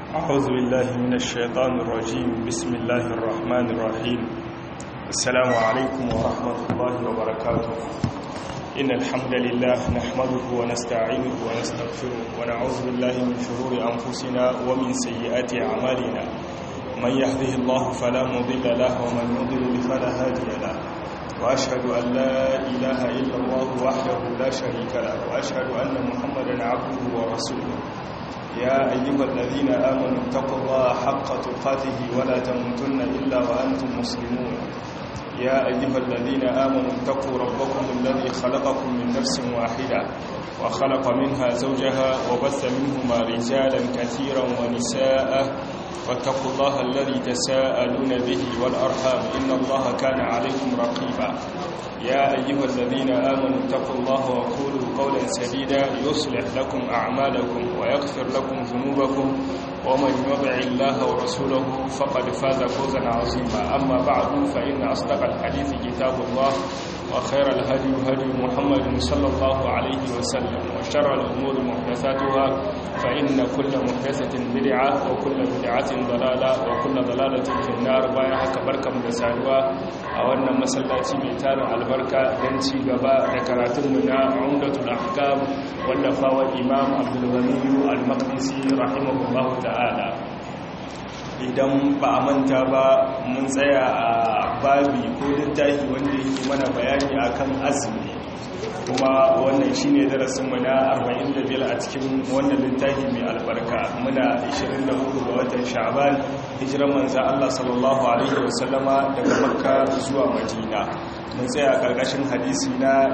أعوذ بالله من الشيطان الرجيم بسم الله الرحمن الرحيم السلام عليكم ورحمة الله وبركاته إن الحمد لله نحمده ونستعينه ونستغفره ونعوذ بالله من شرور أنفسنا ومن سيئات أعمالنا من يهده الله فلا مضل له ومن يضلل فلا هادي له وأشهد أن لا إله إلا الله وحده لا شريك له وأشهد أن محمدا عبده ورسوله يا أيها الذين آمنوا اتقوا الله حق تقاته ولا تموتن إلا وأنتم مسلمون يا أيها الذين آمنوا اتقوا ربكم الذي خلقكم من نفس واحدة وخلق منها زوجها وبث منهما رجالا كثيرا ونساء واتقوا الله الذي تساءلون به والأرحام إن الله كان عليكم رقيبا يا أيها الذين آمنوا اتقوا الله وقولوا قولا سديدا يصلح لكم أعمالكم ويغفر لكم ذنوبكم ومن يطع الله ورسوله فقد فاز فوزا عظيما أما بعد فإن أصدق الحديث كتاب الله وخير الهدي هدي محمد صلى الله عليه وسلم وشر الأمور محدثاتها فإن كل محدثة بدعة وكل بدعة ضلالة وكل ضلالة في النار بايعها كبركة مدسالوا أولنا مسلاتي ميتان البركة دنسي قباء ذكراتنا عمدة الأحكام والنفاوى الإمام عبد الغني المقدسي رحمه الله تعالى idan ba a manta ba mun tsaya a babi ko littafi wanda yake mana bayani akan azumi kuma wannan shine darasinmu na 45 a cikin wannan littafi mai albarka muna 24 ga watan sha'ban hijiran manzan Allah sallallahu alaihi wasallama daga makka zuwa madina mun tsaya karkashin hadisi na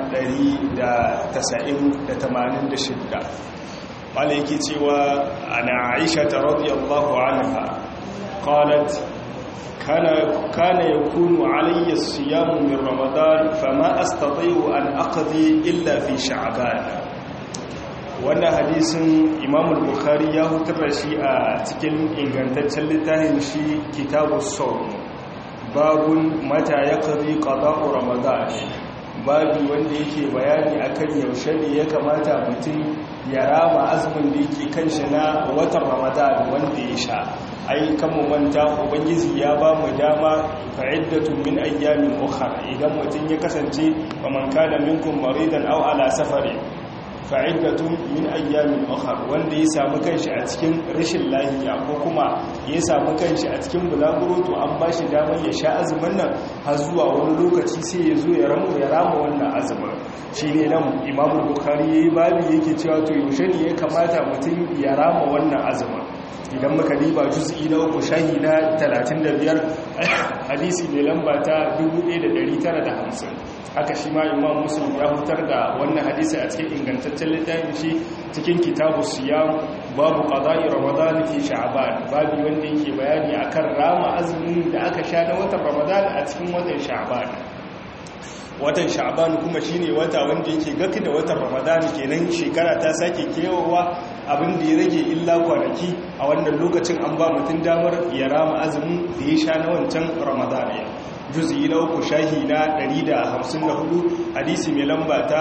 186 wala yake cewa ana aisha ta radiyallahu anha قالت كان كان يكون علي الصيام من رمضان فما استطيع ان اقضي الا في شعبان wannan hadisin imam al-bukhari ya hutar da shi a cikin ingantaccen littafin shi kitabus sawm babun mata yaqdi qada'u ramadan babu wanda yake bayani akan yaushe ne ya kamata mutum ya rama azumin da yake kan shi na watan ramadan wanda ya sha ai kan mu manta ubangiji ya ba mu dama fa'iddatun min ayyamin ukhra idan mutum ya kasance wa man kana minkum maridan aw ala safari fa'iddatun min ayyamin ukhra wanda ya samu kanshi a cikin rashin lafiya ko kuma ya samu kanshi a cikin bulaguro to an ba shi damar ya sha azumin nan har zuwa wani lokaci sai ya zo ya ramu ya rama wannan azumin shine nan imamu bukhari yayi babu yake cewa to yaushe ne ya kamata mutum ya rama wannan azumin idan muka diba juz'i na uku shahi na 35 hadisi mai lamba ta 1950 haka shi ma imam muslim ya hutar da wannan hadisi a cikin ingantaccen littafin shi cikin kitabu siyam babu qada'i ramadan fi sha'ban babu wanda yake bayani akan rama azumin da aka sha na watan ramadan a cikin watan sha'ban watan sha'ban kuma shine wata wanda yake gaki da watan ramadan kenan shekara ta sake kewawa abin da ya rage illa kwanaki a wannan lokacin an ba mutum damar ya rama azumin da ya sha na wancan ramadan ya juzi na uku shahi na 154 hadisi mai lamba ta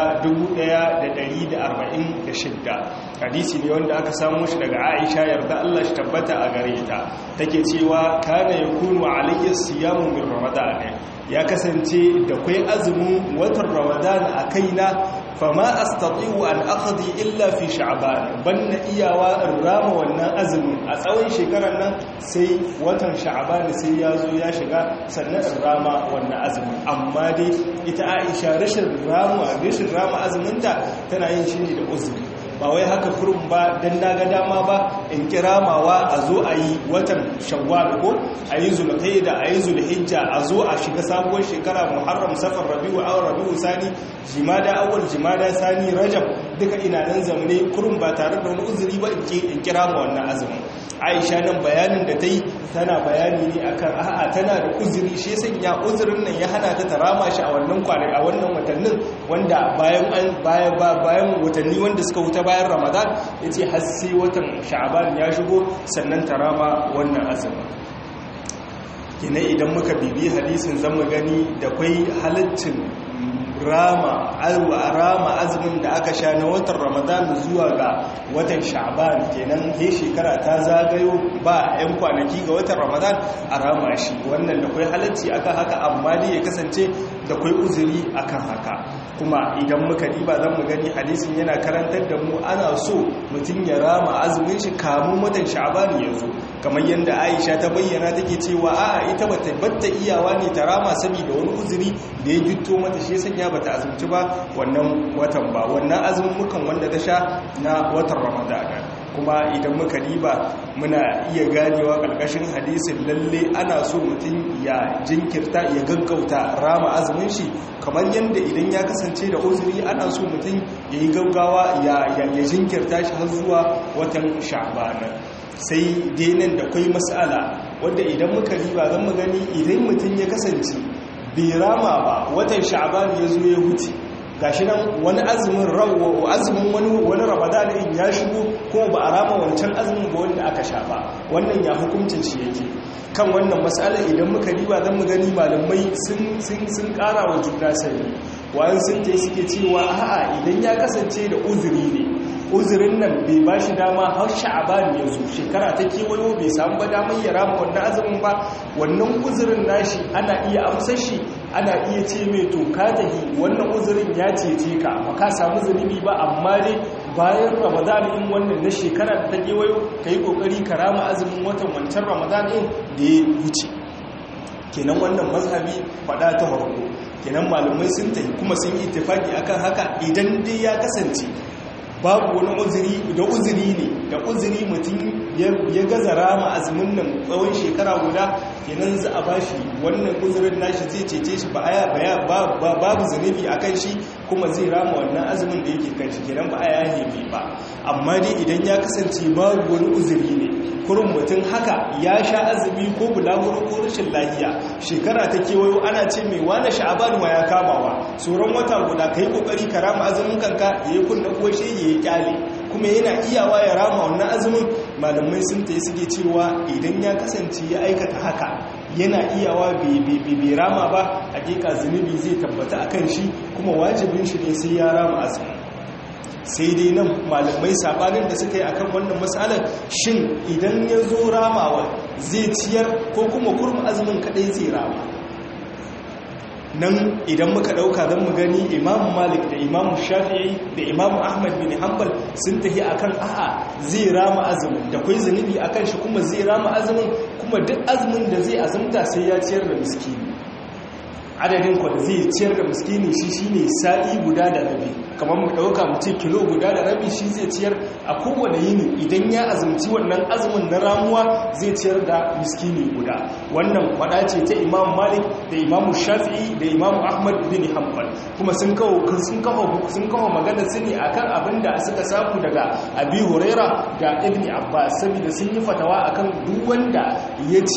1146 hadisi ne wanda aka samu shi daga aisha yarda Allah shi tabbata a gare ta take cewa kana yakunu alayhi siyamu min ramadan ya kasance da kai azumin watan ramadan a kaina fama astati'u an aqdi illa fi sha'ban banna iyawa in rama wannan azumin a tsawon shekarar nan sai watan sha'ban sai ya zo ya shiga sannan in rama wannan azumin amma dai ita Aisha rashin rama rashin rama azuminta tana yin shi ne da uzuri ba wai haka kurum ba dan naga dama ba in kiramawa a zo a yi watan shawwal ko a yi zulqaida a yi zulhijja a zo a shiga sabuwar shekara muharram safar rabiu aw rabiu sani jimada awwal jimada sani rajab duka ina nan zamane kurum ba tare da wani uzuri ba in kira ma wannan azumin aisha nan bayanin da ta yi tana bayani ne akan a'a tana da uzuri shi sanya uzurin nan ya hana ta tarama shi a wannan kwanai a wannan watannin wanda bayan bayan bayan watanni wanda suka wuta bayan ramadan ya ce har sai watan sha'aban ya shigo sannan tarama wannan azumin kina idan muka bibi hadisin zan mu gani da kwai halittin rama rama azumin da aka sha na watan ramadan zuwa ga watan sha'ban kenan he shekara ta zagayo ba 'yan kwanaki ga watan ramadan a rama shi wannan da kwai halacci akan haka amma dai ya kasance da kwai uzuri akan haka kuma idan muka diba zan mu gani hadisin yana karantar da mu ana so mutum ya rama azumin shi kamun watan sha'ban ya zo kamar yadda aisha ta bayyana take cewa a'a ita bata batta iyawa ne ta rama saboda wani uzuri da ya gitto mata shi sanya bata azumci ba wannan watan ba wannan azumin mukan wanda ta sha na watan ramadana kuma idan muka diba muna iya ganewa ƙarƙashin hadisin lalle ana so mutum ya jinkirta ya gaggauta rama azumin shi kamar yadda idan ya kasance da uzuri ana so mutum ya yi gaggawa ya jinkirta shi har zuwa watan sha'bana sai denan da kwai matsala wadda idan muka riba zan mu gani idan mutum ya kasance bai rama ba watan sha'ban ya zo ya huce gashi nan wani azumin rawo azumin wani wani ramadan in ya shigo ko ba a rama wancan azumin ba wanda aka sha ba wannan ya hukuncin shi yake kan wannan matsala idan muka riba zan mu gani malamai sun sun sun kara wa juna sani wa'an sun ce suke cewa a'a idan ya kasance da uzuri ne uzurin nan bai ba shi dama har sha'aban ya zo shekara ta kewayo bai samu ba damar ya rama wannan azumin ba wannan uzurin nashi ana iya amsar shi ana iya ce mai to ka tahi wannan uzurin ya cece ka ba ka samu zunubi ba amma dai bayan ramadan in wannan na shekara ta kewayo ka yi kokari ka rama azumin watan wancan ramadan din da ya wuce kenan wannan mazhabi fada ta farko kenan malamai sun tafi kuma sun yi ittifaki akan haka idan dai ya kasance babu wani uzuri da uzuri ne da uzuri mutum ya gaza rama azumin nan tsawon shekara guda kenan za a bashi wannan uzurin nashi zai cece shi ba aya babu zunubi a kan shi kuma zai rama wannan azumin da yake kan shi kenan ba aya hebe ba amma dai idan ya kasance babu wani uzuri ne kurin mutum haka ya sha azumi ko bulaguro ko rashin lahiya shekara ta kewayo ana ce mai wane sha'aban ma ya kamawa tsoron wata guda ka yi kokari ka rama azumin kanka ya yi kunna kuwa shi ya yi kyale kuma yana iyawa ya rama wannan azumin malamai sun ta suke cewa idan ya kasance ya aikata haka yana iyawa bai rama ba hakika zunubi zai tabbata a kan shi kuma wajibin shi ne sai ya rama azumin sai dai nan malamai sabanin da suka yi akan wannan matsalar shin idan ya zo ramawa zai ciyar ko kuma kurma azumin kadai zai rama nan idan muka dauka zan mu gani imamu malik da imamu shafi'i da imamu ahmad bin hanbal sun tafi akan a'a zai rama azumin da kwai zunubi akan shi kuma zai rama azumin kuma duk azumin da zai azumta sai ya ciyar da miskini adadin kwa da zai ciyar da miskini shi shine sa'i guda da rabi kamar mu dauka mu ce kilo guda da rabi shi zai ciyar a kowane yini idan ya azumci wannan azumin na ramuwa zai ciyar da miskini guda wannan kwada ce ta imam malik da imam shafi'i da imam ahmad bin hanbal kuma sun kawo sun kawo sun kawo magana su ne akan abin da suka samu daga abi huraira da ibni abbas saboda sun yi fatawa akan duk wanda ya ci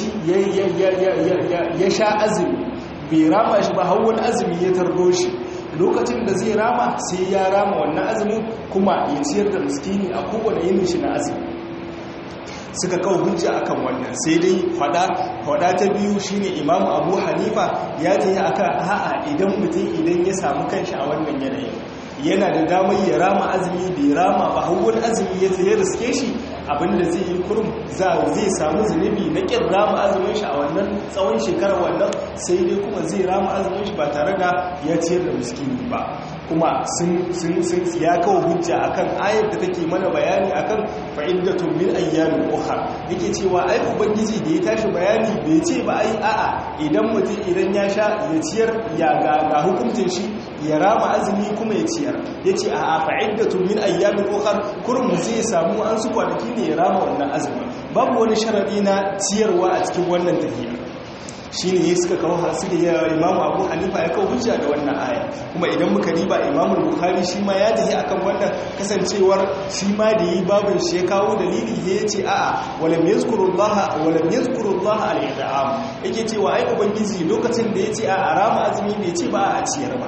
ya sha azumi bai rama shi ba har wani azumi ya tardo shi lokacin da zai rama sai ya rama wannan azumin kuma ya ciyar da miskini a kowane yin shi na azumi suka kawo hujja akan wannan sai dai fada fada ta biyu shine imamu abu hanifa ya tayi akan a'a idan mutum idan ya samu kanshi a wannan yanayin yana da damar ya rama azumi bai rama ba har wani azumi ya zai riske shi abinda zai yi kurum zai samu zunubi na ƙin rama azumin shi a wannan tsawon shekarar wannan sai dai kuma zai rama azumin shi ba tare da ya ciyar da miskini ba kuma sun ya kawo hujja akan ayar da take mana bayani akan fa'iddatun min ayyamin ukhra yake cewa ai ubangiji da ya tashi bayani bai ce ba ai a'a idan mutum idan ya sha ya ciyar ya ga hukuncin shi ya rama azumi kuma ya ciyar yace a'a fa'iddatun min ayyamin ukhra kurum zai samu an su kwanaki ne ya rama wannan azumi babu wani sharadi na ciyarwa a cikin wannan tafiya shi ne suka kawo suka yi imamu abu hanifa ya kawo hujja da wannan aya kuma idan muka riba imamu bukhari shi ma ya tafi akan wannan kasancewar shi ma da yi babin shi ya kawo dalili ya ce a'a walam yazkurullaha walam yazkurullaha al-i'am yake cewa ai ubangiji lokacin da ya ce a rama azumi bai ce ba a ciyar ba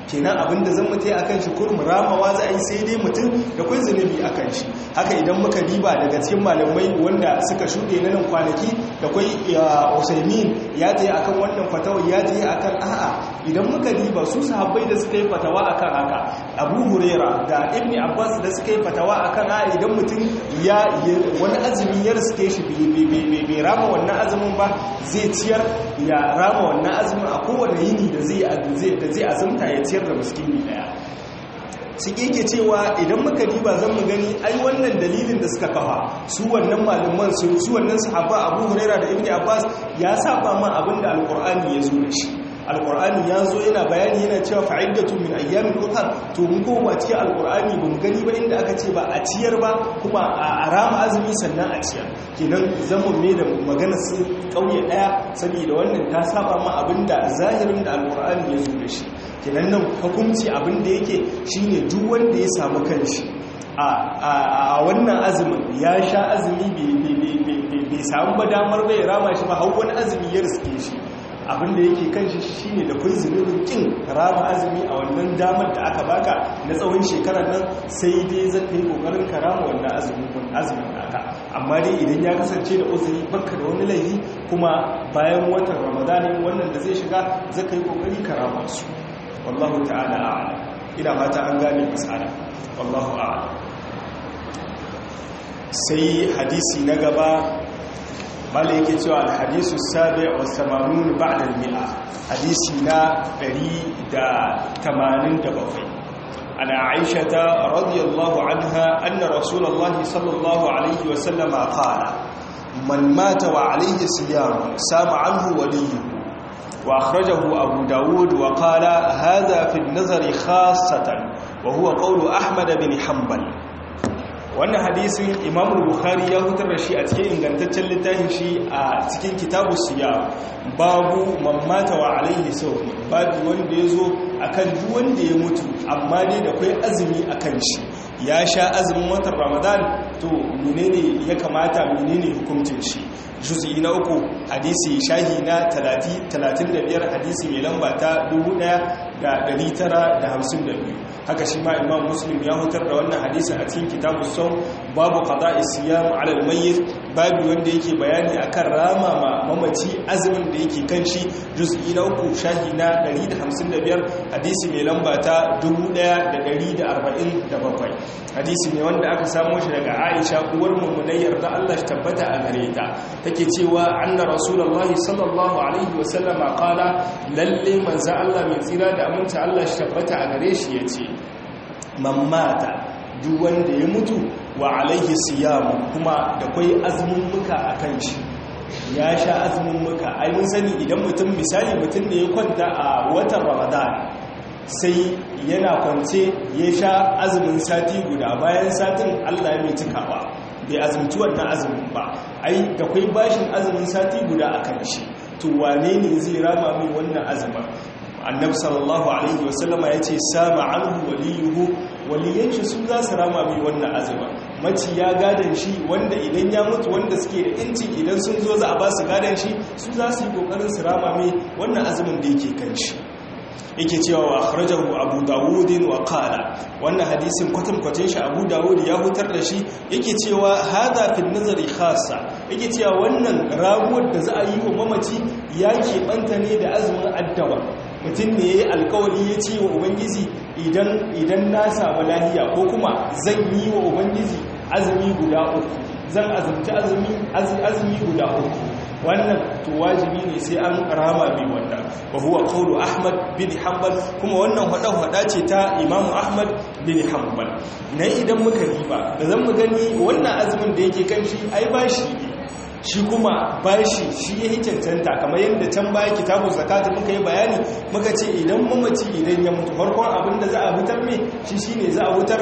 kenan abinda zan mutai akan shi kurum ramawa za a yi sai dai mutum da kwai zunubi akan shi haka idan muka diba daga cikin malamai wanda suka shuɗe na nan kwanaki da kwai usaimin ya tayi akan wannan fatawa ya tayi akan a'a idan muka diba su sahabbai da suka yi fatawa akan haka abu huraira da ibn abbas da suka yi fatawa akan a'a idan mutum ya wani azumi ya riske shi bai rama wannan azumin ba zai ciyar ya rama wannan azumin a kowane yini da zai azumta ya ciyar da miskini daya su ke cewa idan muka diba zan mu gani ai wannan dalilin da suka kafa su wannan malaman su su wannan sahaba Abu Huraira da Ibn Abbas ya saba ma abinda Alqur'ani ya zo da shi Alqur'ani ya zo yana bayani yana cewa fa'idatu min ayyamin ukhra to mun koma cikin Alqur'ani ba mu gani ba inda aka ce ba a ciyar ba kuma a rama azumi sannan a ciyar kenan zamu me da magana su kauye daya saboda wannan ta saba ma abinda zahirin da Alqur'ani ya zo da shi kenan nan hukunci abin da yake shine duk wanda ya samu kanshi a wannan azumin ya sha azumi bai samu ba damar bai rama shi ba hau wani azumi ya riske shi abin da yake kanshi shine da kun zunubin kin rama azumi a wannan damar da aka baka na tsawon shekarar nan sai dai zan kai kokarin ka rama wannan azumin azumin naka amma dai idan ya kasance da uzuri baka da wani laifi kuma bayan watan ramadanin wannan da zai shiga zai kai kokari ka rama su wallahu ta'ala a'lam ina fata an gane masala wallahu a'lam sai hadisi na gaba mala yake cewa alhadisu sabi' wa 80 ba'da al-mi'a hadisi na 187 ana aisha radiyallahu anha anna rasulullahi sallallahu alaihi wa sallama qala man mata wa alayhi siyam sama anhu waliyuhu وأخرجه أبو داود وقال هذا في النظر خاصة وهو قول أحمد بن حنبل wannan hadisin imam bukhari ya hutar da shi a cikin ingantaccen littafin shi a cikin kitabu siya babu mamata wa alaihi sau babu wanda ya zo a kan duk wanda ya mutu amma dai da kwai azumi a kan shi ya sha azumin watan ramadan to menene ya kamata menene hukuncin shi juz'i na uku hadisi shahi na 35 hadisi mai lamba ta 1952 haka shi ma imam muslim ya hutar da wannan hadisin a cikin kitabu sau babu qada'i siyam ala al-mayyit babu wanda yake bayani akan rama ma mamaci azumin da yake kan shi juz'i na uku shahi na 155 hadisi mai lamba ta 1147 hadisi ne wanda aka samo shi daga Aisha uwar mummunai yarda Allah shi tabbata a gare ta take cewa anna rasulullahi sallallahu alaihi wasallama qala lalle manzo Allah mai tsira da aminta Allah shi tabbata a gare shi yace man mata duk wanda ya mutu wa alaihi siyamu kuma da kwai azumin muka akan shi ya sha azumin muka ai mun sani idan mutum misali mutum da ya kwanta a watan ramadan sai yana kwance ya sha azumin sati guda bayan satin allah ya mai cikawa bai azumci wannan azumin ba ai da kwai bashin azumin sati guda a kan shi to wane ne zai rama mai wannan azumin annabi sallallahu alaihi wasallama ya ce sama anhu waliyuhu waliyan shi su za su rama mai wannan azumin maci ya gadon shi wanda idan ya mutu wanda suke da inci idan sun zo za a ba su gadon shi su za su yi kokarin su rama mai wannan azumin da yake kan shi yake cewa wa akhrajahu abu dawud wa qala wannan hadisin kwatan kwatin shi abu dawud ya hutar da shi yake cewa hada fil nazari khassa yake cewa wannan raguwar da za a yi wa mamaci ya keɓanta ne da azumin addawa mutum ne ya yi alkawari ya ce wa ubangiji idan na samu lahiya ko kuma zan yi wa ubangiji azumi guda uku zan azumci azumi guda uku wannan to wajibi ne sai an rama bi wannan wa huwa qawlu ahmad bin hanbal kuma wannan hada hada ce ta imamu ahmad bin hanbal na idan muka riba da zan mu gani wannan azumin da yake kan shi ai bashi ne shi kuma bashi shi ya yi cancanta kamar yadda can baya kitabun zakata muka yi bayani muka ce idan mamaci idan ya mutu farkon abin da za a hutar mai shi shi ne za a hutar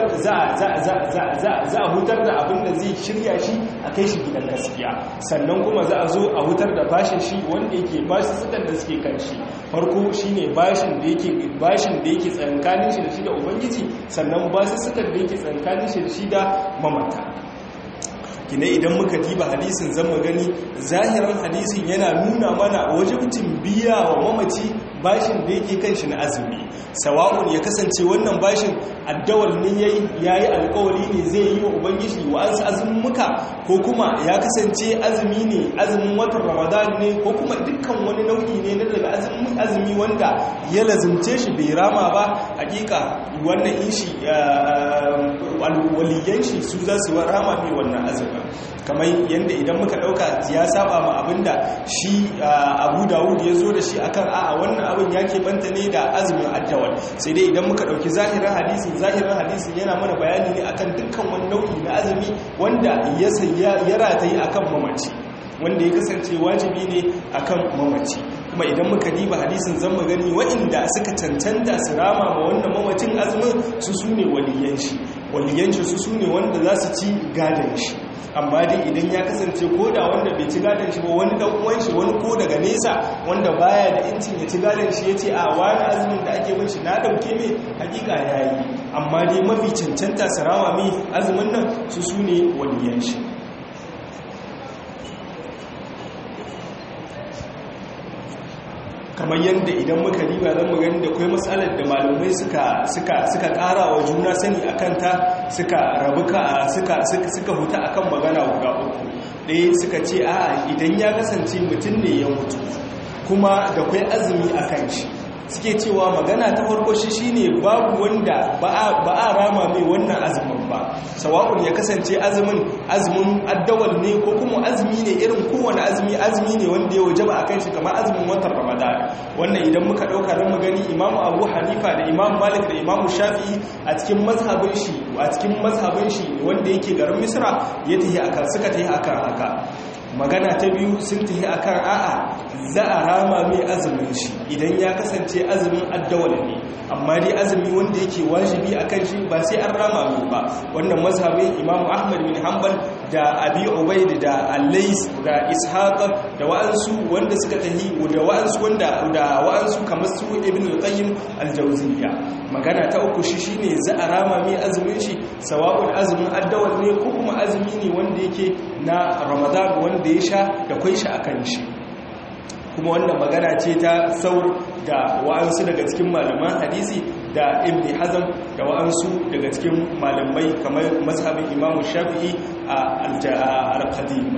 za a hutar da abin da zai shirya shi a kai shi gidan gaskiya sannan kuma za a zo a hutar da bashin shi wanda yake bashi sukan da suke kan shi farko shi ne bashin da yake bashin da yake tsankanin shi da shi da ubangiji sannan basu sukan da yake tsankanin shi da shi da mamata kina idan muka diba hadisin zama gani zahirin hadisin yana nuna mana wajibcin biya wa mamaci bashin da yake kan shi na azumi sawa'un ya kasance wannan bashin addawal ne yayi yayi alƙawari ne zai yi wa ubangiji wa an azumuka ko kuma ya kasance azumi ne azumin watan ramadan ne ko kuma dukkan wani nau'i ne na daga azumi wanda ya lazimce shi bai rama ba hakika wannan in shi waliyan shi su za su rama mai wannan azumin kamar yadda idan muka dauka ya saba ma abinda shi abu dawud ya zo da shi akan a'a wannan abin ya banta ne da azumin addawal sai dai idan muka dauki zahirin hadisi zahirin hadisi yana mana bayani ne akan dukkan wani nau'i na azumi wanda ya rataye akan mamaci wanda ya kasance wajibi ne akan mamaci kuma idan muka diba hadisin zan gani waɗanda suka cancanta su rama ma wannan mamacin azumin su su ne waliyan shi waliyan shi su su ne wanda za su ci gadon shi amma dai idan ya kasance ko da wanda bai ci gadon shi ba wani dan uwan shi wani ko daga nesa wanda baya da incin ya ci gadon shi yace a wani azumin da ake bin shi na dauke mai hakika yayi amma dai mafi cancanta sarawa mai azumin nan su su ne waliyan shi kamar yadda idan muka riba zan mu gani da kai matsalar da malamai suka suka suka ƙara wa juna sani akan ta suka rabu ka suka suka huta akan magana guda uku ɗaya suka ce a idan ya kasance mutum ne ya mutu kuma da kai azumi akan shi suke cewa magana ta farko shi shine babu wanda ba a rama mai wannan azumin ba sawa'un ya kasance azumin azumin addawal ne ko kuma azumi ne irin kowane azumi azumi ne wanda ya wajaba akan shi kamar azumin watan ramadan wannan idan muka dauka dan mu gani imamu abu hanifa da imamu malik da imamu shafi'i a cikin mazhabin shi a cikin mazhabin shi wanda yake garin misra ya tahi akan suka tahi akan haka magana ta biyu sun tafi akan a'a za a rama mai azumin shi idan ya kasance azumin addawal ne amma dai azumi wanda yake wajibi akan shi ba sai an rama mai ba wannan mazhabin Imam Ahmad bin Hanbal da Abi Ubaid da Al-Lais da Ishaq da wa'ansu wanda suka tahi da wa'ansu wanda da wa'ansu kamar su Ibn al-Qayyim al-Jawziyya magana ta uku shi shine za a rama mai azumin shi sawa'un azumin addawal ne ko kuma azumi ne wanda yake na Ramadan wanda ya sha da kwai shi akan shi kuma wannan magana ce ta saur da wa'ansu daga cikin malaman hadisi da ibn hazm da wa'ansu daga cikin malamai kamar mazhabin imamu shafi'i a al-qadima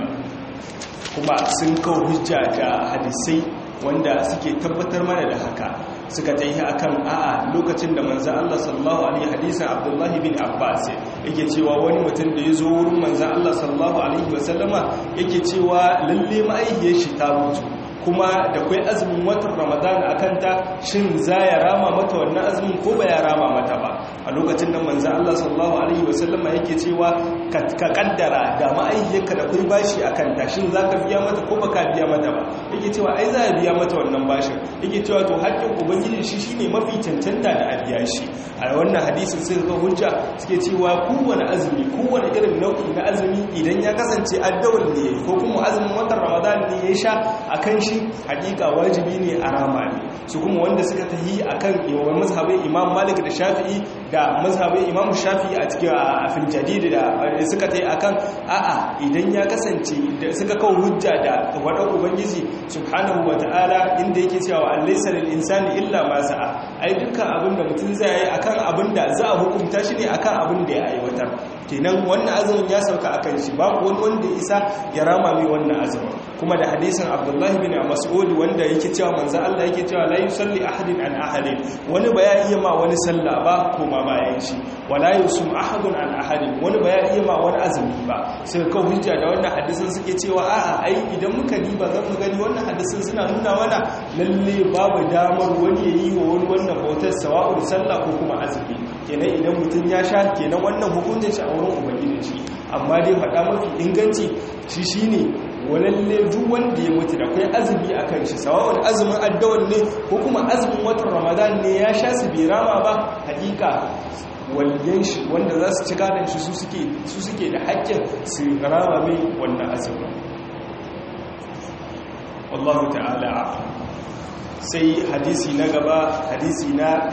kuma sun kawo hujja da hadisai wanda suke tabbatar mana da haka suka ta yi akan a'a lokacin da manzan Allah sallallahu alaihi hadisan Abdullahi bin Abbas yake cewa wani mutum da ya zo wurin manzan Allah sallallahu alaihi wasallama yake cewa lalle ma'aihiyar shi ta mutu kuma da kwai azumin watan ramadan a kanta shin za ya rama mata wannan azumin ko ba ya rama mata ba a lokacin da manzan Allah sallallahu alaihi wasallama yake cewa ka kaddara da ma'aihiyarka da kwai bashi a kanta shin za ka biya mata ko ba ka biya mata ba yake cewa ai za a biya mata wannan bashin yake cewa to haƙƙin ubangiji shi shine mafi cancanta da a biya shi a wannan hadisin sai ga hujja suke cewa kowane azumi kowane irin nau'i na azumi idan ya kasance addawar ne ko kuma azumin watan ramadan ne ya sha akan shi hakika wajibi ne a rama ne su kuma wanda suka tahi akan yawan mazhabin imam malik da shafi'i da mazhabin imam shafi'i a cikin afil jadid da suka tahi akan a'a idan ya kasance da suka kawo hujja da wadan ubangiji subhanahu wataala inda yake cewa alaysa lil insani illa ma sa'a ai dukkan abinda mutum zai yi akan abinda za a hukunta shi ne akan abin da ya aiwatar kenan wannan azumin ya sauka akan shi babu wani wanda isa ya rama mai wannan azumin kuma da hadisin abdullahi bin mas'ud wanda yake cewa manzo Allah yake cewa la yusalli ahadin an ahadin wani ba ya iya ma wani sallah ba ko ma bayan shi wala yusum ahadun an ahadin wani ba ya iya ma wani azumi ba sai ka hujja da wannan hadisin suke cewa a'a ai idan muka diba zan mu gani wannan hadisin suna nuna mana lalle babu damar wani ya yi wa wani wannan bautar sawa'ul sallah ko kuma azumi kenan idan mutum ya sha kenan wannan hukuncin shi a wurin ubangiji shi amma dai faɗa mafi inganci shi shine walalle duk wanda ya mutu da kai azumi a kan shi sawa'un azumin addawan ne ko kuma azumin watan ramadan ne ya sha su bai rama ba hakika waliyan shi wanda za su ci gadon shi su suke da haƙƙin su rama mai wannan azumin wallahu ta'ala sai hadisi na gaba hadisi na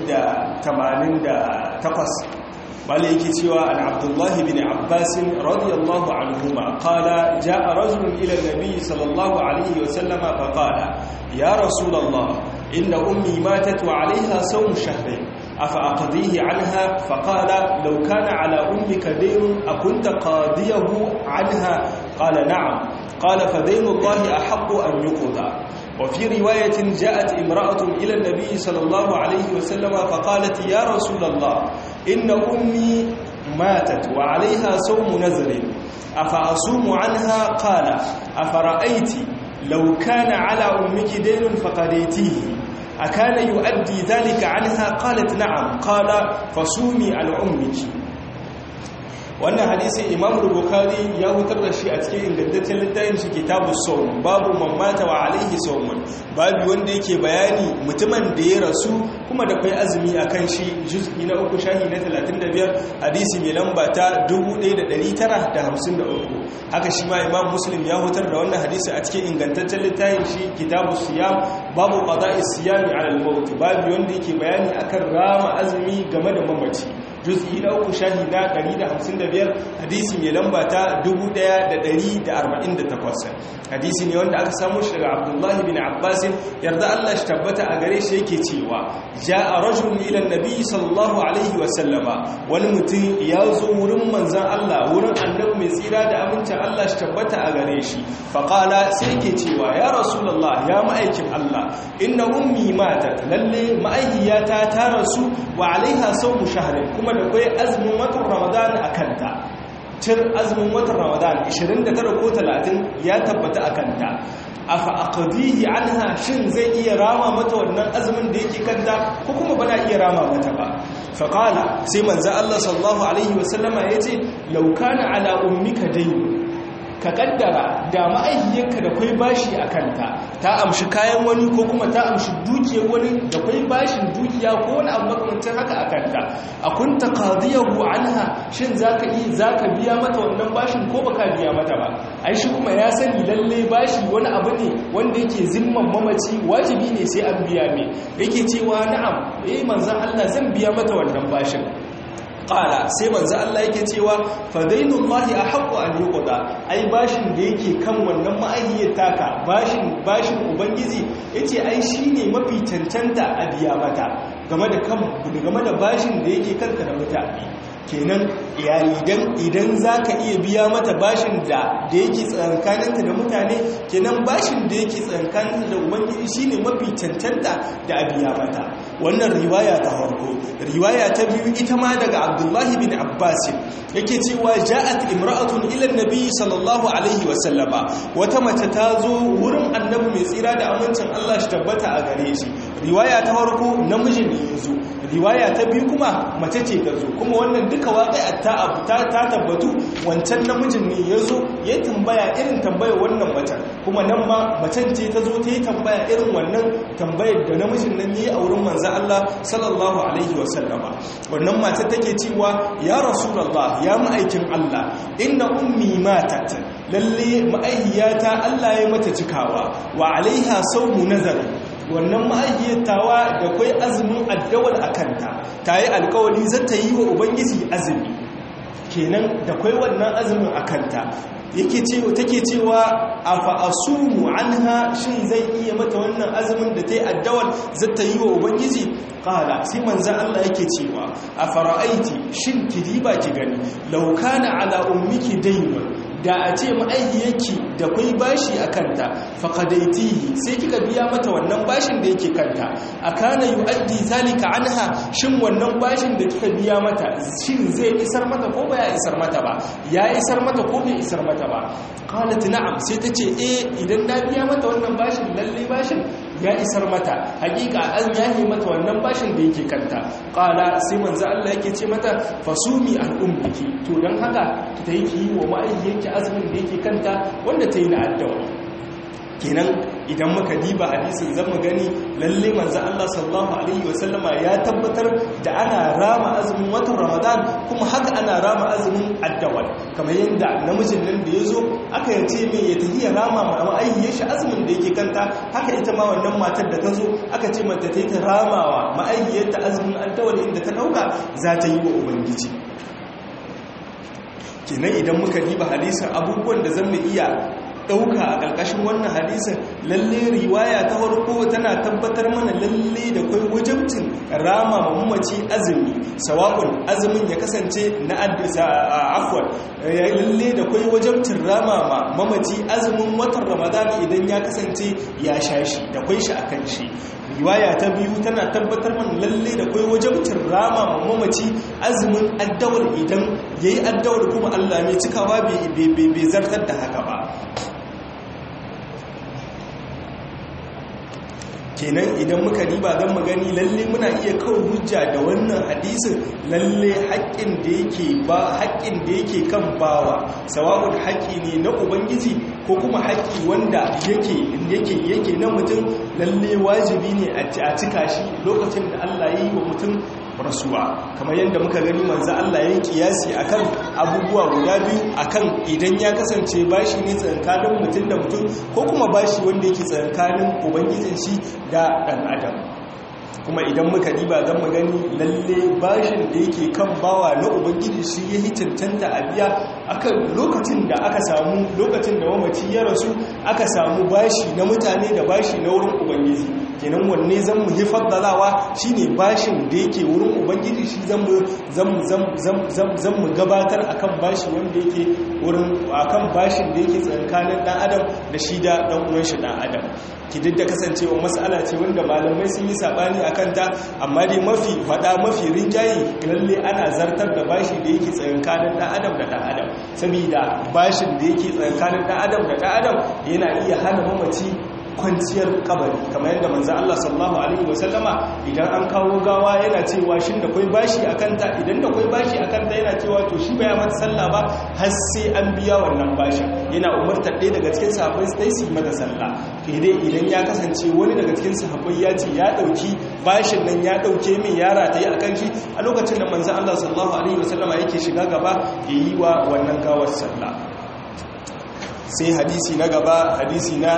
188 bala yake cewa an abdullahi bin abbasin radiyallahu anhuma qala jaa rajulun ila nabi sallallahu alaihi wa sallama fa qala ya rasulullah inna ummi matat wa 'alayha sawm shahrayn afa aqdihi 'anha fa qala law kana 'ala ummika daynun akunta qadiyahu 'anha qala na'am qala fa daynu allahi ahaqqu an yuqda وفي رواية جاءت امرأة إلى النبي صلى الله عليه وسلم فقالت يا رسول الله إن أمي ماتت وعليها صوم نذر أفأصوم عنها قال أفرأيت لو كان على أمك دين فقديتيه أكان يؤدي ذلك عنها قالت نعم قال فصومي عن أمك wannan hadisin imam bukhari ya hutar da shi a cikin ingantaccen littafin shi kitabus sawm babu mamata wa alaihi sawmun babu wanda yake bayani mutumin da ya rasu kuma da kai azumi akan shi juz'i na uku shahi na 35 hadisi mai lamba ta 1953 haka shi ma imam muslim ya hutar da wannan hadisi a cikin ingantaccen littafin shi kitabus siyam babu qada'is siyami ala al-maut babu wanda yake bayani akan rama azumi game da mamaci juz'i na uku shahi na 155 hadisi mai lamba ta 1148 hadisi ne wanda aka samu shi daga abdullahi bin abbas yarda Allah shi tabbata a gare shi yake cewa ja'a rajulun ila annabi sallallahu alaihi wa sallama wani mutum ya zo wurin manzon Allah wurin annabi mai tsira da amincin Allah shi tabbata a gare shi fa qala sai yake cewa ya rasulullah ya ma'aikin Allah inna ummi matat lalle ma'aihiyata ta rasu wa alaiha sawmu shahrin kuma da kai azumin watan ramadan a kanta cin azumin watan ramadan 29 ko 30 ya tabbata a kanta afa aqdihi anha shin zai iya rama mata wannan azumin da yake kanta ko kuma bana iya rama mata ba fa qala sai manzo Allah sallallahu alaihi wasallama yace law kana ala ummika dayn ka kaddara da ma'aihiyarka da kwai bashi a kanta ta amshi kayan wani ko kuma ta amshi dukiyar wani da kwai bashin dukiya ko wani abu makamancin haka a kanta a kunta qadiyahu anha shin zaka yi zaka biya mata wannan bashin ko baka biya mata ba ai shi kuma ya sani lalle bashi wani abu ne wanda yake zimman mamaci wajibi ne sai an biya me yake cewa na'am eh manzon Allah zan biya mata wannan bashin qala sai manzo Allah yake cewa fadainullahi ahqqu an yuqda ai bashin da yake kan wannan ma'ayyiyar taka bashin bashin ubangiji yace ai shine mafi cancanta a biya mata game da kan game da bashin da yake kanka da mutane kenan idan idan zaka iya biya mata bashin da da yake tsakankaninta da mutane kenan bashin da yake tsakankaninta da ubangiji shine mafi cancanta da a biya mata wannan riwaya ta farko riwaya ta biyu ita ma daga abdullahi bin abbas yake cewa ja'at imra'atun ila annabi sallallahu alaihi wa sallama wata mace ta zo wurin annabi mai tsira da amincin Allah shi tabbata a gare shi riwaya ta farko namiji ne yazo riwaya ta biyu kuma mace ce ta zo kuma wannan duka waqi'a ta ta tabbatu wancan namijin ne yazo ya tambaya irin tambayar wannan macen kuma nan ma macen ce ta zo ta yi tambaya irin wannan tambayar da namijin nan yi a wurin manzo Allah sallallahu alaihi wa sallama wannan matar take cewa ya rasulullah ya ma'aikin Allah inna ummi matat lalle ma'aihiyata Allah ya mata cikawa wa alaiha sawmu nazari wannan ma'aihiyatawa da kai azumin addawal akanta tayi alkawari zata yi wa ubangiji azumi kenan da kai wannan azumin akanta yake cewa take cewa afa asumu anha shin zai iya mata wannan azumin da tayi addawal zata yi wa ubangiji qala sai manzo Allah yake cewa afara'aiti shin kidiba ki gani law kana ala ummiki daynun da a ce ma'aihiyarki da kwai bashi a kanta faƙadaitihi sai kika biya mata wannan bashin da yake kanta a kana yi addi zalika anha shin wannan bashin da kika biya mata shin zai isar mata ko ba ya isar mata ba ya isar mata ko bai isar mata ba qalat na'am sai ta ce eh idan na biya mata wannan bashin lalle bashin ya isar mata hakika an yahi mata wannan bashin da yake kanta qala sai manzo Allah yake ce mata fasumi an ummiki to dan haka ki tayi ki wa ma'aikiyarki azumin da yake kanta wanda tayi na addawa kenan idan muka diba hadisin zan mu gani lalle manzo Allah sallallahu alaihi wasallama ya tabbatar da ana rama azumin watan Ramadan kuma haka ana rama azumin addawal kamar yadda namijin nan da yazo aka yace mai ya tahiya rama ma aihiyar shi azumin da yake kanta haka ita ma wannan matar da ta zo aka ce mata ta yi ta ramawa ma'aihiyar ta azumin addawal inda ta dauka za ta yi wa ubangiji kenan idan muka diba hadisin abubuwan da zan mu iya ɗauka a ƙarƙashin wannan hadisin lalle riwaya ta farko tana tabbatar mana lalle da kai wajabcin rama mamaci azumi sawa'un azumin ya kasance na afwan lalle da kai wajabcin rama ma mamaci azumin watan ramadan idan ya kasance ya sha shi da kai shi akan shi riwaya ta biyu tana tabbatar mana lalle da kai wajabcin rama ma mamaci azumin addawar idan yayi addawar kuma Allah mai cikawa bai zartar da haka ba kenan idan muka riba zan mu gani lalle muna iya kawo hujja da wannan hadisin lalle haƙƙin da yake ba haƙƙin da yake kan bawa sawa'un haƙƙi ne na ubangiji ko kuma haƙƙi wanda yake yake yake na mutum lalle wajibi ne a cika shi lokacin da Allah ya yi wa mutum rasuwa kamar yadda muka gani manzo Allah ya yi kiyasi akan abubuwa guda biyu akan idan ya kasance bashi ne tsankanin mutum da mutum ko kuma bashi wanda yake tsankanin ubangijin shi da ɗan adam kuma idan muka diba zan mu gani lalle bashin da yake kan bawa na ubangiji shi ya yi cancanta a biya akan lokacin da aka samu lokacin da mamaci ya rasu aka samu bashi na mutane da bashi na wurin ubangiji kenan wanne zan mu yi faddalawa shine bashin da yake wurin ubangiji shi zan mu zan mu gabatar akan bashi wanda yake wurin akan bashin da yake tsakanin dan adam da shi da dan uwan shi dan adam ki duk da kasancewa mas'ala ce wanda malamai sun yi sabani akan ta amma dai mafi fada mafi rinjayi lalle ana zartar da bashi da yake tsakanin dan adam da dan adam saboda bashin da yake tsakanin dan adam da dan adam yana iya hana mamaci kwanciyar kabari kamar yadda manzo Allah sallallahu alaihi wasallama idan an kawo gawa yana cewa shin da kai bashi akan ta idan da kai bashi akan ta yana cewa to shi baya mata sallah ba har sai an biya wannan bashin yana umartar ɗaya daga cikin sahabbai sai su mata sallah dai idan ya kasance wani daga cikin sahabbai ya ce ya dauki bashin nan ya dauke min yara ta yi akan shi a lokacin da manzo Allah sallallahu alaihi wasallama yake shiga gaba yayi wa wannan gawar sallah sai hadisi na gaba hadisi na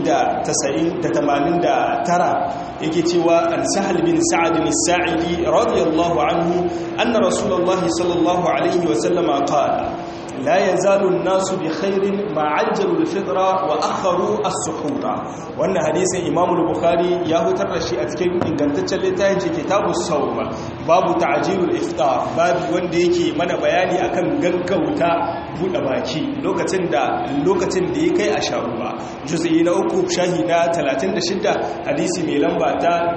189 yake cewa an sahal bin sa'ad bin sa'idi radiyallahu anhu anna rasulullahi sallallahu alaihi wa sallama qala لا يزال الناس بخير ما عجلوا الفطرة وأخروا السحور وأن حديث إمام البخاري يهتر شيء أتكلم إن كانت تلتاج كتاب الصوم باب تعجيل الإفطار باب ونديكي من بياني أكن غنكوتا buɗe baki lokacin da lokacin da ya kai a sharuwa juz'i na uku shahi na 36 hadisi mai lamba ta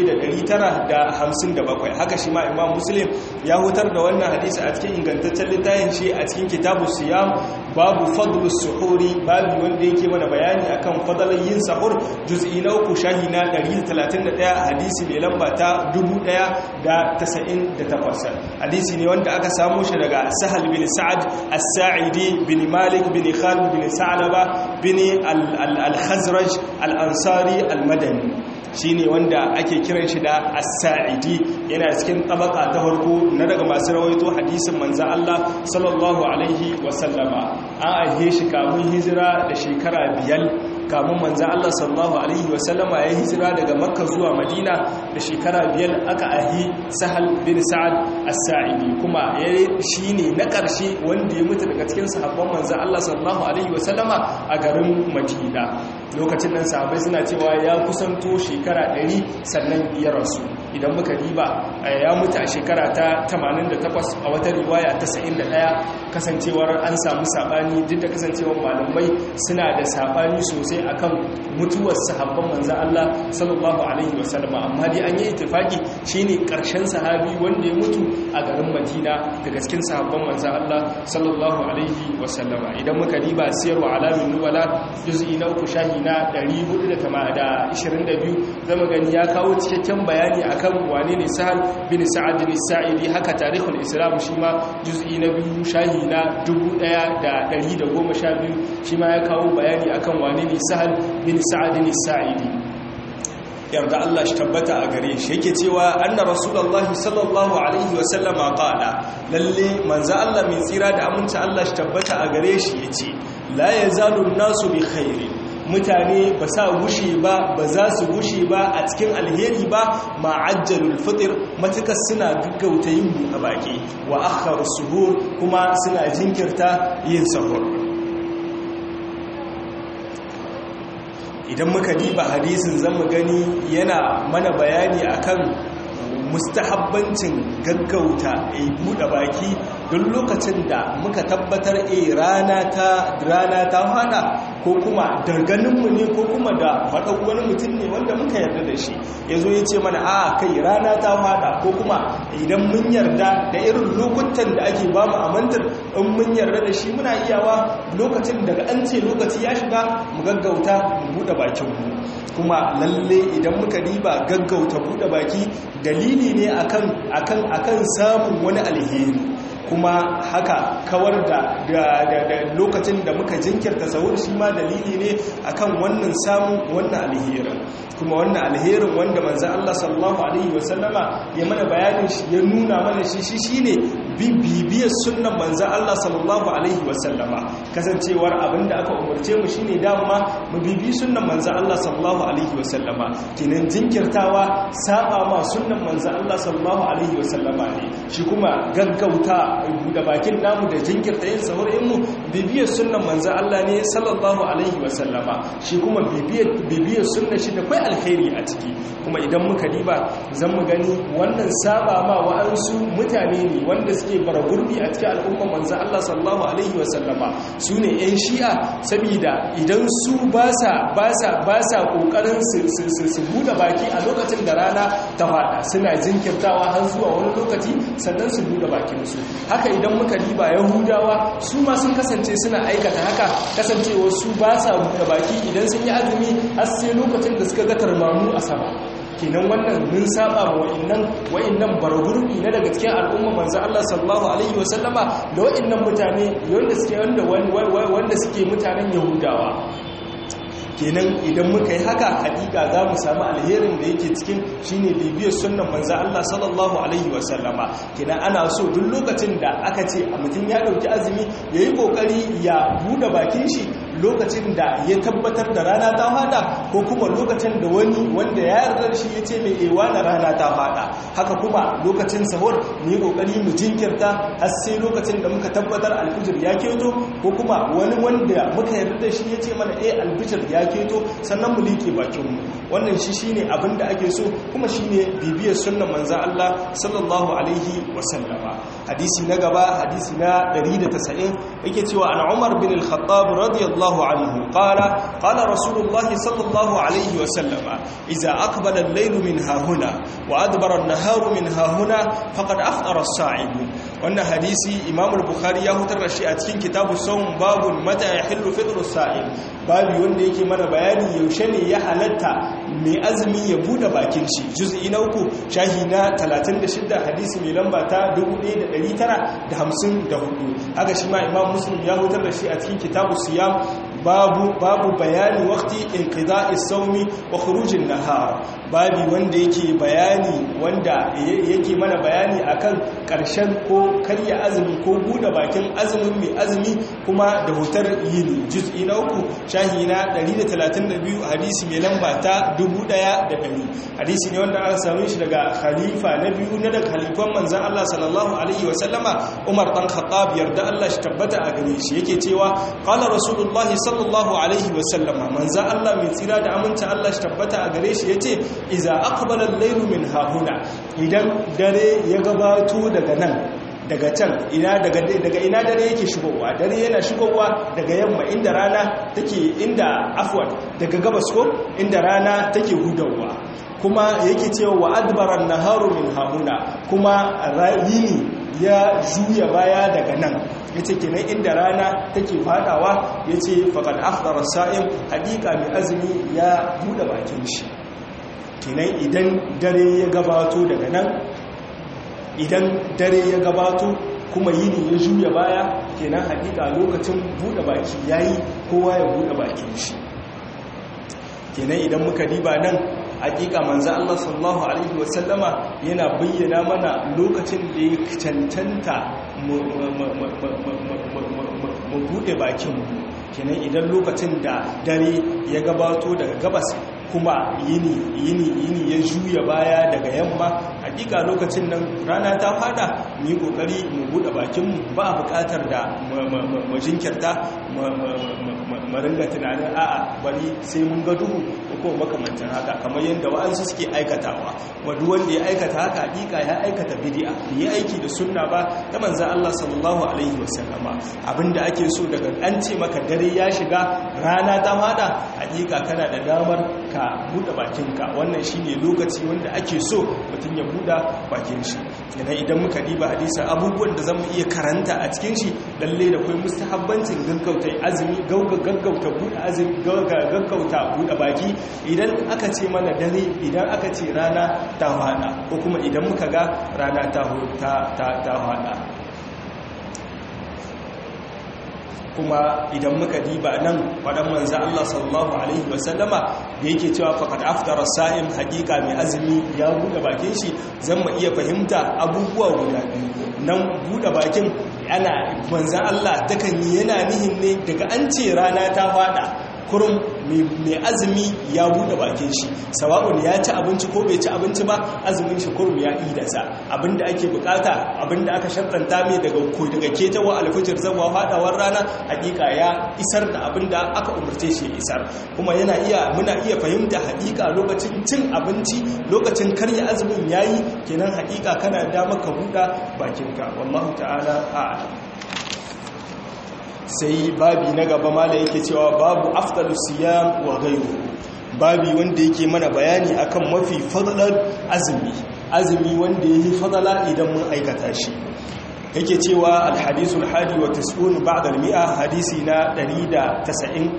1957 haka shi ma imam muslim ya hutar da wannan hadisi a cikin ingantaccen littafin shi a cikin kitabu siyam babu fadlus suhuri babu wanda yake mana bayani akan fadalan yin sahur juz'i na uku shahi na 131 hadisi mai lamba ta 1098 hadisi ne wanda aka samu shi daga sahal bin sa'ad as-sa'idi bin malik bin khalid bin sa'laba bin al-khazraj al-ansari al-madani shine wanda ake kiran shi da as-sa'idi yana cikin tabaka ta farko na daga masu rawaito hadisin manzo Allah sallallahu alaihi wa sallama an aihe shi kamun hijira da shekara biyar kamun manzo Allah sallallahu alaihi wa sallama ya hijira daga makka zuwa madina da shekara biyar aka ahi sahal bin sa'ad as-sa'idi kuma shine na karshe wanda ya mutu daga cikin sahabban manzo Allah sallallahu alaihi wa sallama a garin madina lokacin nan sahabbai suna cewa ya kusanto shekara 100 sannan ya rasu idan muka riba ya mutu a shekara ta 88 a wata riwaya ta 71 kasancewar an samu sabani duk da kasancewar malamai suna da sabani sosai akan mutuwar sahabban manzan Allah sallallahu alaihi wasallam amma dai an yi ittifaki shine karshen sahabi wanda ya mutu a garin Madina daga cikin sahabban manzan Allah sallallahu alaihi wasallam idan muka riba siyarwa alamin nubala juz'i na uku shahi na 422 zama gani ya kawo cikakken bayani akan wane ne sahal bin sa'ad bin sa'idi haka tarihul islam shi ma juz'i na biyu shahi na 1112 shi ma ya kawo bayani akan wane ne sahal bin sa'ad bin sa'idi yarda Allah shi tabbata a gare shi yake cewa anna rasulullahi sallallahu alaihi wa sallama qala lalle manzo Allah mai tsira da aminci Allah shi tabbata a gare shi yace la yazalu nasu bi khairin mutane ba sa gushe ba ba za su gushe ba a cikin alheri ba ma'ajjalul fitr matuka suna gaggauta yin buɗe baki wa akhar suhur kuma suna jinkirta yin sahur idan muka diba hadisin zamu gani yana mana bayani akan mustahabbancin gaggauta a buɗe baki don lokacin da muka tabbatar a rana ta rana ta hada ko kuma darganinmu ne ko kuma da faɗa wani mutum ne wanda muka yarda da shi ya zo ya ce mana a kai rana ta hada ko kuma idan mun yarda da irin lokutan da ake ba mu amantar in mun yarda da shi muna iyawa lokacin daga an ce lokaci ya shiga mu gaggauta mu buɗe bakinmu kuma lalle idan muka diba gaggauta buɗe baki dalili ne akan akan akan samun wani alheri kuma haka kawar da lokacin da muka jinkirta sahur shi ma dalili ne akan wannan samun wannan alherin kuma wannan alherin wanda manzo Allah sallallahu alaihi wasallama ya mana bayanin shi ya nuna mana shi shi shine bibiyar sunnan manzo Allah sallallahu alaihi wasallama kasancewar abinda aka umarce mu shine dama mu bibi sunnan manzo Allah sallallahu alaihi wasallama kinan jinkirtawa saba ma sunnan manzo Allah sallallahu alaihi wasallama ne shi kuma gaggauta da bakin namu da jinkirta yin sahur mu bibiyar sunnan manzo Allah ne sallallahu alaihi wasallama shi kuma bibiyar bibiyar sunnan shi da kai alkhairi a ciki kuma idan muka diba zan mu gani wannan saba ma wa'ansu mutane ne wanda suke bara gurbi a cikin al'umma manzo Allah sallallahu alaihi wasallama su ne yan shi'a saboda idan su ba sa ba sa ba sa kokarin su su buɗe baki a lokacin da rana ta fada suna jinkirtawa har zuwa wani lokaci sannan su buɗe bakin su haka idan muka diba yahudawa su ma sun kasance suna aikata haka kasancewa su ba sa buɗe baki idan sun yi azumi har sai lokacin da suka ga tarmamu a sama kenan wannan mun saba wa wa'annan wa'annan bargurbi na daga cikin al'umma manzo Allah sallallahu alaihi wasallama da wa'annan mutane wanda suke wanda wanda suke mutanen yahudawa kenan idan muka yi haka hakika za mu samu alherin da yake cikin shine bibiyar sunnan manzo Allah sallallahu alaihi wasallama kenan ana so duk lokacin da aka ce a mutum ya dauki azumi yayi kokari ya bude bakin shi lokacin da ya tabbatar da rana ta fada ko kuma lokacin da wani wanda ya yarda shi ya ce mai ewa na rana ta fada haka kuma lokacin sahur mu yi kokari mu jinkirta har sai lokacin da muka tabbatar alfijir ya keto ko kuma wani wanda muka yarda da shi ya ce mana eh alfijir ya keto sannan mu like bakinmu wannan shi shine abin da ake so kuma shine bibiyar sunnan manzo Allah sallallahu alaihi wasallama hadisi na gaba hadisi na 190 yake cewa an Umar bin al-Khattab radiyallahu anhu qala qala rasulullahi sallallahu alaihi wasallama idza aqbala al-layl min hahuna wa adbara an-naharu min hahuna faqad aftara as-sa'im wannan hadisi Imam al-Bukhari ya hutar da shi a cikin kitabu sawm babun mata yahillu fitru as-sa'im babu wanda yake mana bayani yaushe ne ya halatta mai azumi ya bude bakin shi juz'i na uku shahi na 36 hadisi mai lamba ta 1954 haka shi ma imam muslim ya hutar da shi a cikin kitabu siyam babu babu bayani waqti inqida'i sawmi wa khurujin nahar babi wanda yake bayani wanda yake mana bayani akan karshen ko karya azumi ko bude bakin azumin mai azumi kuma da hutar yini juz'i na uku shahi na 132 hadisi mai lamba ta 1100 hadisi ne wanda aka same shi daga khalifa na biyu na daga khalifan manzon Allah sallallahu alaihi wa sallama Umar dan Khattab yarda Allah shi tabbata a gare shi yake cewa qala rasulullahi sallallahu alaihi wa sallama manzon Allah mai tsira da aminta Allah shi tabbata a gare shi yace iza aqbala al-laylu min hahuna idan dare ya gabato daga nan daga can ina daga daga ina dare yake shigowa dare yana shigowa daga yamma inda rana take inda afwan daga gabas ko inda rana take hudawa kuma yake cewa wa adbaran naharu min hahuna kuma yini ya juya baya daga nan yace kenan inda rana take fadawa yace faqad afdara sa'im hakika mai azumi ya bude bakin shi kenan idan dare ya gabato daga nan idan dare ya gabato kuma yini ya juya baya kenan hakika lokacin bude baki yayi kowa ya bude bakin shi kenan idan muka diba nan hakika manzo Allah sallallahu alaihi wasallama yana bayyana mana lokacin da ya cancanta mu bude bakin mu kenan idan lokacin da dare ya gabato daga gabas kuma yini yini yini ya juya baya daga yamma hakika lokacin nan rana ta fada mu yi kokari mu bude bakin mu ba a bukatar da mu jinkirta mu ringa tunanin a'a bari sai mun ga duhu ko kuma makamantan haka kamar yadda wa'ansu suke aikatawa wanda wanda ya aikata haka hakika ya aikata bid'a yi aiki da sunna ba ta manzon Allah sallallahu alaihi wasallama abinda ake so daga an ce maka dare ya shiga rana ta fada hakika kana da damar ka bude bakinka wannan shine lokaci wanda ake so mutum ya bude bakin shi idan idan muka diba hadisin abubuwan da zamu iya karanta a cikin shi lalle da kai mustahabbancin gaggauta azumi gaggauta bude azumi gaggauta bude baki idan aka ce mana dare idan aka ce rana ta fada ko kuma idan muka ga rana ta ta ta fada kuma idan muka diba nan faɗan manza Allah sallallahu Alaihi wasallama da yake cewa faƙad aftara sa'im haƙiƙa mai azumi ya buɗe bakin shi zan ma iya fahimta abubuwa guda biyu nan buɗe bakin ana manzan Allah takan yi yana nihin ne daga an ce rana ta faɗa kurum mai azumi ya buɗe bakin shi sawa'un ya ci abinci ko bai ci abinci ba azumin shi kurum ya idasa abinda ake bukata abinda aka shartanta mai daga daga ketawa alfijir zawa fadawar rana hakika ya isar da abinda aka umarce shi isar kuma yana iya muna iya fahimta hakika lokacin cin abinci lokacin karya azumin yayi kenan hakika kana da maka buɗe bakinka wallahu ta'ala a'lam sai babi na gaba mala yake cewa babu afdalu siyam wa ghayru babi wanda yake mana bayani akan mafi fadalar azumi azumi wanda yake fadala idan mun aikata shi yake cewa alhadisul hadi wa tas'un ba'da al-mi'a hadisi na 190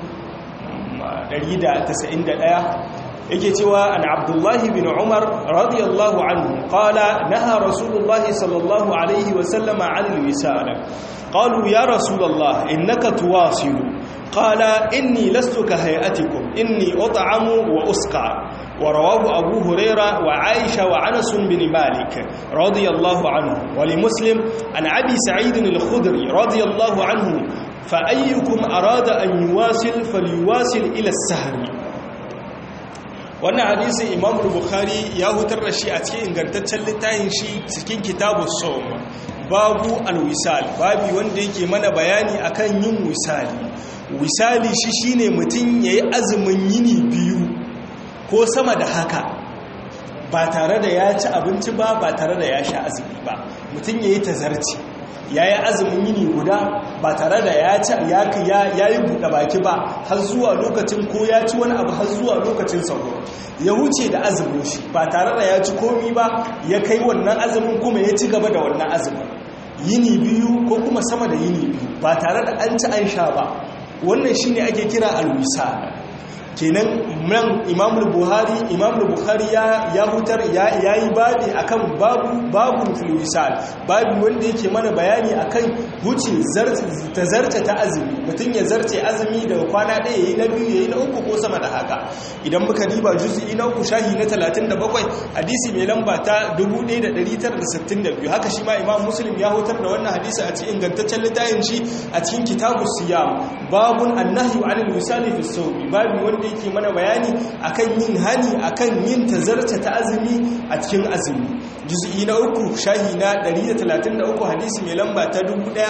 191 yake cewa an abdullahi bin umar radiyallahu anhu qala naha rasulullahi sallallahu alaihi wa sallama 'anil wisal qalu ya rasulullah innaka tuwasilu qala inni lastu ka hay'atikum inni ut'amu wa usqa ورواه أبو هريرة وعائشة وعنس بن مالك رضي الله عنه ولمسلم عن أبي سعيد الخدري رضي الله عنه فأيكم أراد أن يواصل فليواصل إلى السهر wannan hadisi imam bukhari ya hutar da shi a cikin ingantaccen littafin shi cikin kitabu som babu alwisal babi wanda yake mana bayani akan yin wisali wisali shi shine mutum yayi azumin yini biyu ko sama da haka ba tare da ya ci abinci ba ba tare da ya sha azumi ba mutum yayi tazarci ya yi azumin yini guda ba tare da ya yi buɗe baki ba har zuwa lokacin ko ya ci wani abu har zuwa lokacin sauro ya wuce da azumin shi ba tare da ya ci komi ba ya kai wannan azumin kuma ya ci gaba da wannan azumin yini biyu ko kuma sama da yini biyu ba tare da an ci an sha ba wannan shi ne ake kira alwisa kenan nan imamul buhari imamul buhari ya hutar ya yi babi akan babu babu filwisal babi wanda yake mana bayani akan wuce ta zarce ta azumi mutum ya zarce azumi daga kwana ɗaya yayi na biyu yayi na uku ko sama da haka idan muka diba juz'i na uku shahi na 37 hadisi mai lamba ta 1962 haka shi ma imam muslim ya hutar da wannan hadisi a cikin ingantaccen littafin shi a cikin kitabu siyam babun annahyu anil wisali fi sawmi babi wanda yake mana bayani akan yin hani akan yin tazarta ta azumi a cikin azumi juz'i na uku shahi na 133 hadisi mai lamba ta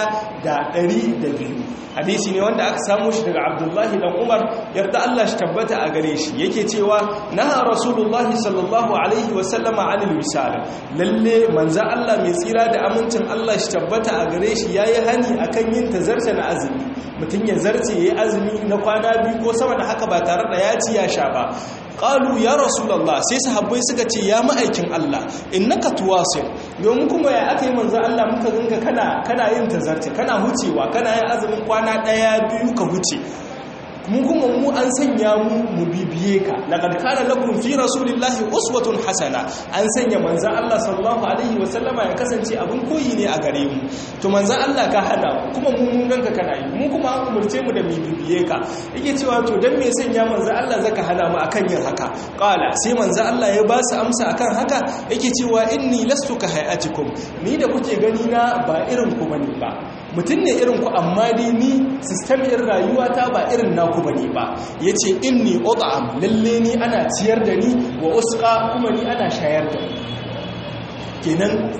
1102 hadisi ne wanda aka samu shi daga abdullahi dan umar yarda Allah shi tabbata a gare shi yake cewa naha rasulullahi sallallahu alaihi wa sallama anil wisal lalle manzo Allah mai tsira da amincin Allah shi tabbata a gare shi yayi hani akan yin tazarta na azumi mutum ya zarce yayi azumi na kwana biyu ko sama da haka ba tare da ya ci ya sha ba qalu ya rasulullah sai sahabbai suka ce ya ma'aikin Allah innaka tuwasil domin kuma ya aka yi manzo Allah muka ganka kana kana yin tazarci kana hucewa kana yin azumin kwana daya biyu ka huce mu kuma mu an sanya mu mu bibiye ka laqad kana lakum fi rasulillahi uswatun hasana an sanya manzo Allah sallallahu alaihi wa sallama ya kasance abin koyi ne a gare mu to manzo Allah ka hana kuma mu mun ganka kana yi mu kuma an umurce mu da mu bibiye ka yake cewa to dan me sanya manzo Allah zaka hana mu akan yin haka qala sai manzo Allah ya ba su amsa akan haka yake cewa inni lastu ka hayatikum ni da kuke gani na ba irin ku bane ba mutum ne irin ku amma dai ni system irin rayuwata ba irin naku bane ba yace inni ut'am lalle ni ana ciyar da ni wa usqa kuma ni ana shayar da ni kenan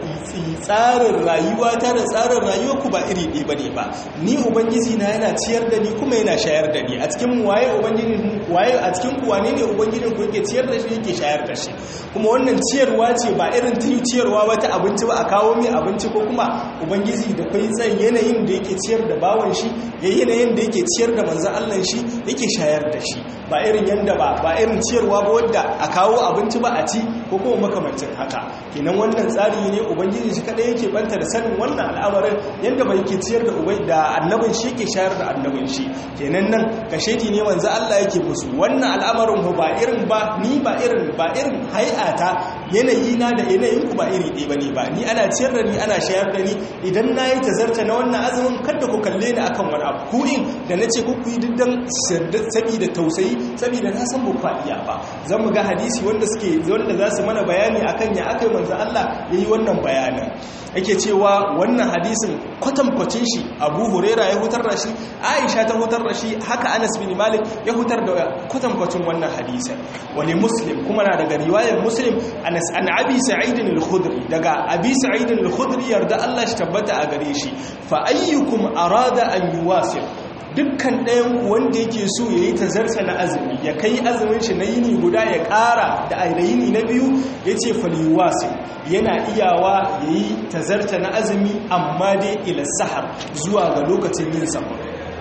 tsarin rayuwa ta da tsarin rayuwa ku ba iri ɗaya bane ba ni ubangiji na yana ciyar da ni kuma yana shayar da ni a cikin waye ubangiji waye a cikin ku wane ne ubangijin ku yake ciyar da shi yake shayar da shi kuma wannan ciyarwa ce ba irin ta ciyarwa ba ta abinci ba a kawo mai abinci ko kuma ubangiji da kai tsan yanayin da yake ciyar da bawan shi ya yanayin da yake ciyar da manzan Allah shi yake shayar da shi ba irin yanda ba ba irin ciyarwa ba wadda a kawo abinci ba a ci ko kuma makamancin haka kenan wannan tsari ne ubangiji shi kadai yake banta da sanin wannan al'amarin yanda ba yake ciyar da ubai da annabin shi yake shayar da annabin shi kenan nan kashedi ne manzo Allah yake musu wannan al'amarin ba irin ba ni ba irin ba irin hay'ata yanayi na da yanayin ku ba iri ɗaya bane ba ni ana ciyar da ni ana shayar da ni idan nayi tazarta na wannan azumin kada ku kalle ni akan wani abu ku in da nace ku ku yi diddan saboda tausayi saboda na san ba iya ba zan mu ga hadisi wanda suke wanda za su mana bayani akan ya akai manzo Allah yayi wannan bayanin yake cewa wannan hadisin kwatankwacin shi Abu Huraira ya hutar da shi Aisha ta hutar da shi haka Anas bin Malik ya hutar da kwatankwacin wannan hadisin wani Muslim kuma na daga riwayar Muslim Anas an Abi Sa'id al-Khudri daga Abi Sa'id al-Khudri yarda Allah shi tabbata a gare shi fa ayyukum arada an yuwasil dukkan ɗayan wanda yake so ya yi tazarta na azumi ya kai azumin shi na yini guda ya ƙara da yini na biyu ya ce faliwasi yana iyawa ya yi tazarta na azumi amma dai ila sahar zuwa ga lokacin yin sahur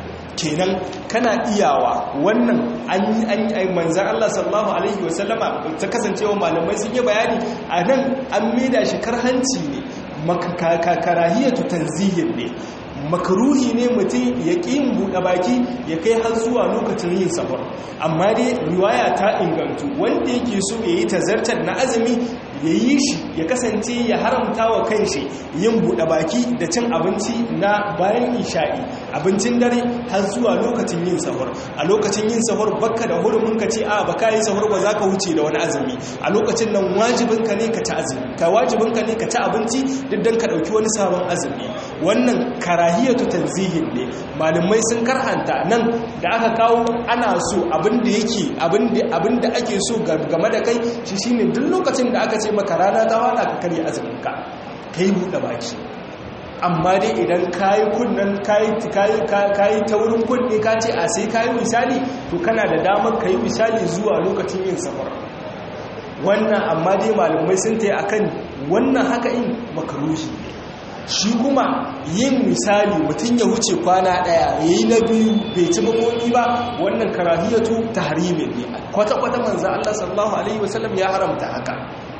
kenan kana iyawa wannan an yi an yi manzan Allah sallallahu alaihi wasallama ta kasancewa malamai sun yi bayani a nan an maida shi karhanci ne makarahiyatu tanzihin ne makaruhi ne mutum ya ƙi yin buɗe baki ya kai har zuwa lokacin yin safar amma dai riwaya ta ingantu wanda yake so ya yi tazartar na azumi ya yi shi ya kasance ya haramta wa kanshi yin buɗe baki da cin abinci na bayan isha'i abincin dare har zuwa lokacin yin sahur a lokacin yin sahur bakka da hurumin ka ce a baka yi sahur ba za ka wuce da wani azumi a lokacin nan wajibinka ne ka ci azumi ka wajibinka ne ka ci abinci duk don ka ɗauki wani sabon azumi wannan karahiyatu tanzihin ne malamai sun karhanta nan da aka kawo ana so abin da yake abin da ake so game da kai shi shine duk lokacin da aka ce maka rana ta wada ka karya azuminka ka yi buɗe baki amma dai idan kayi kunnan kayi taurin kunne ka ce a sai kayi misali to kana da damar ka yi misali zuwa lokacin yin safar wannan amma dai malamai sun ta yi akan wannan haka in makarushi ne shi kuma yin misali mutum ya wuce kwana daya ya yi na biyu bai ci makoki ba wannan karahiyatu ta harimin ne kwata-kwata manza Allah sallallahu Alaihi wasallam ya haramta haka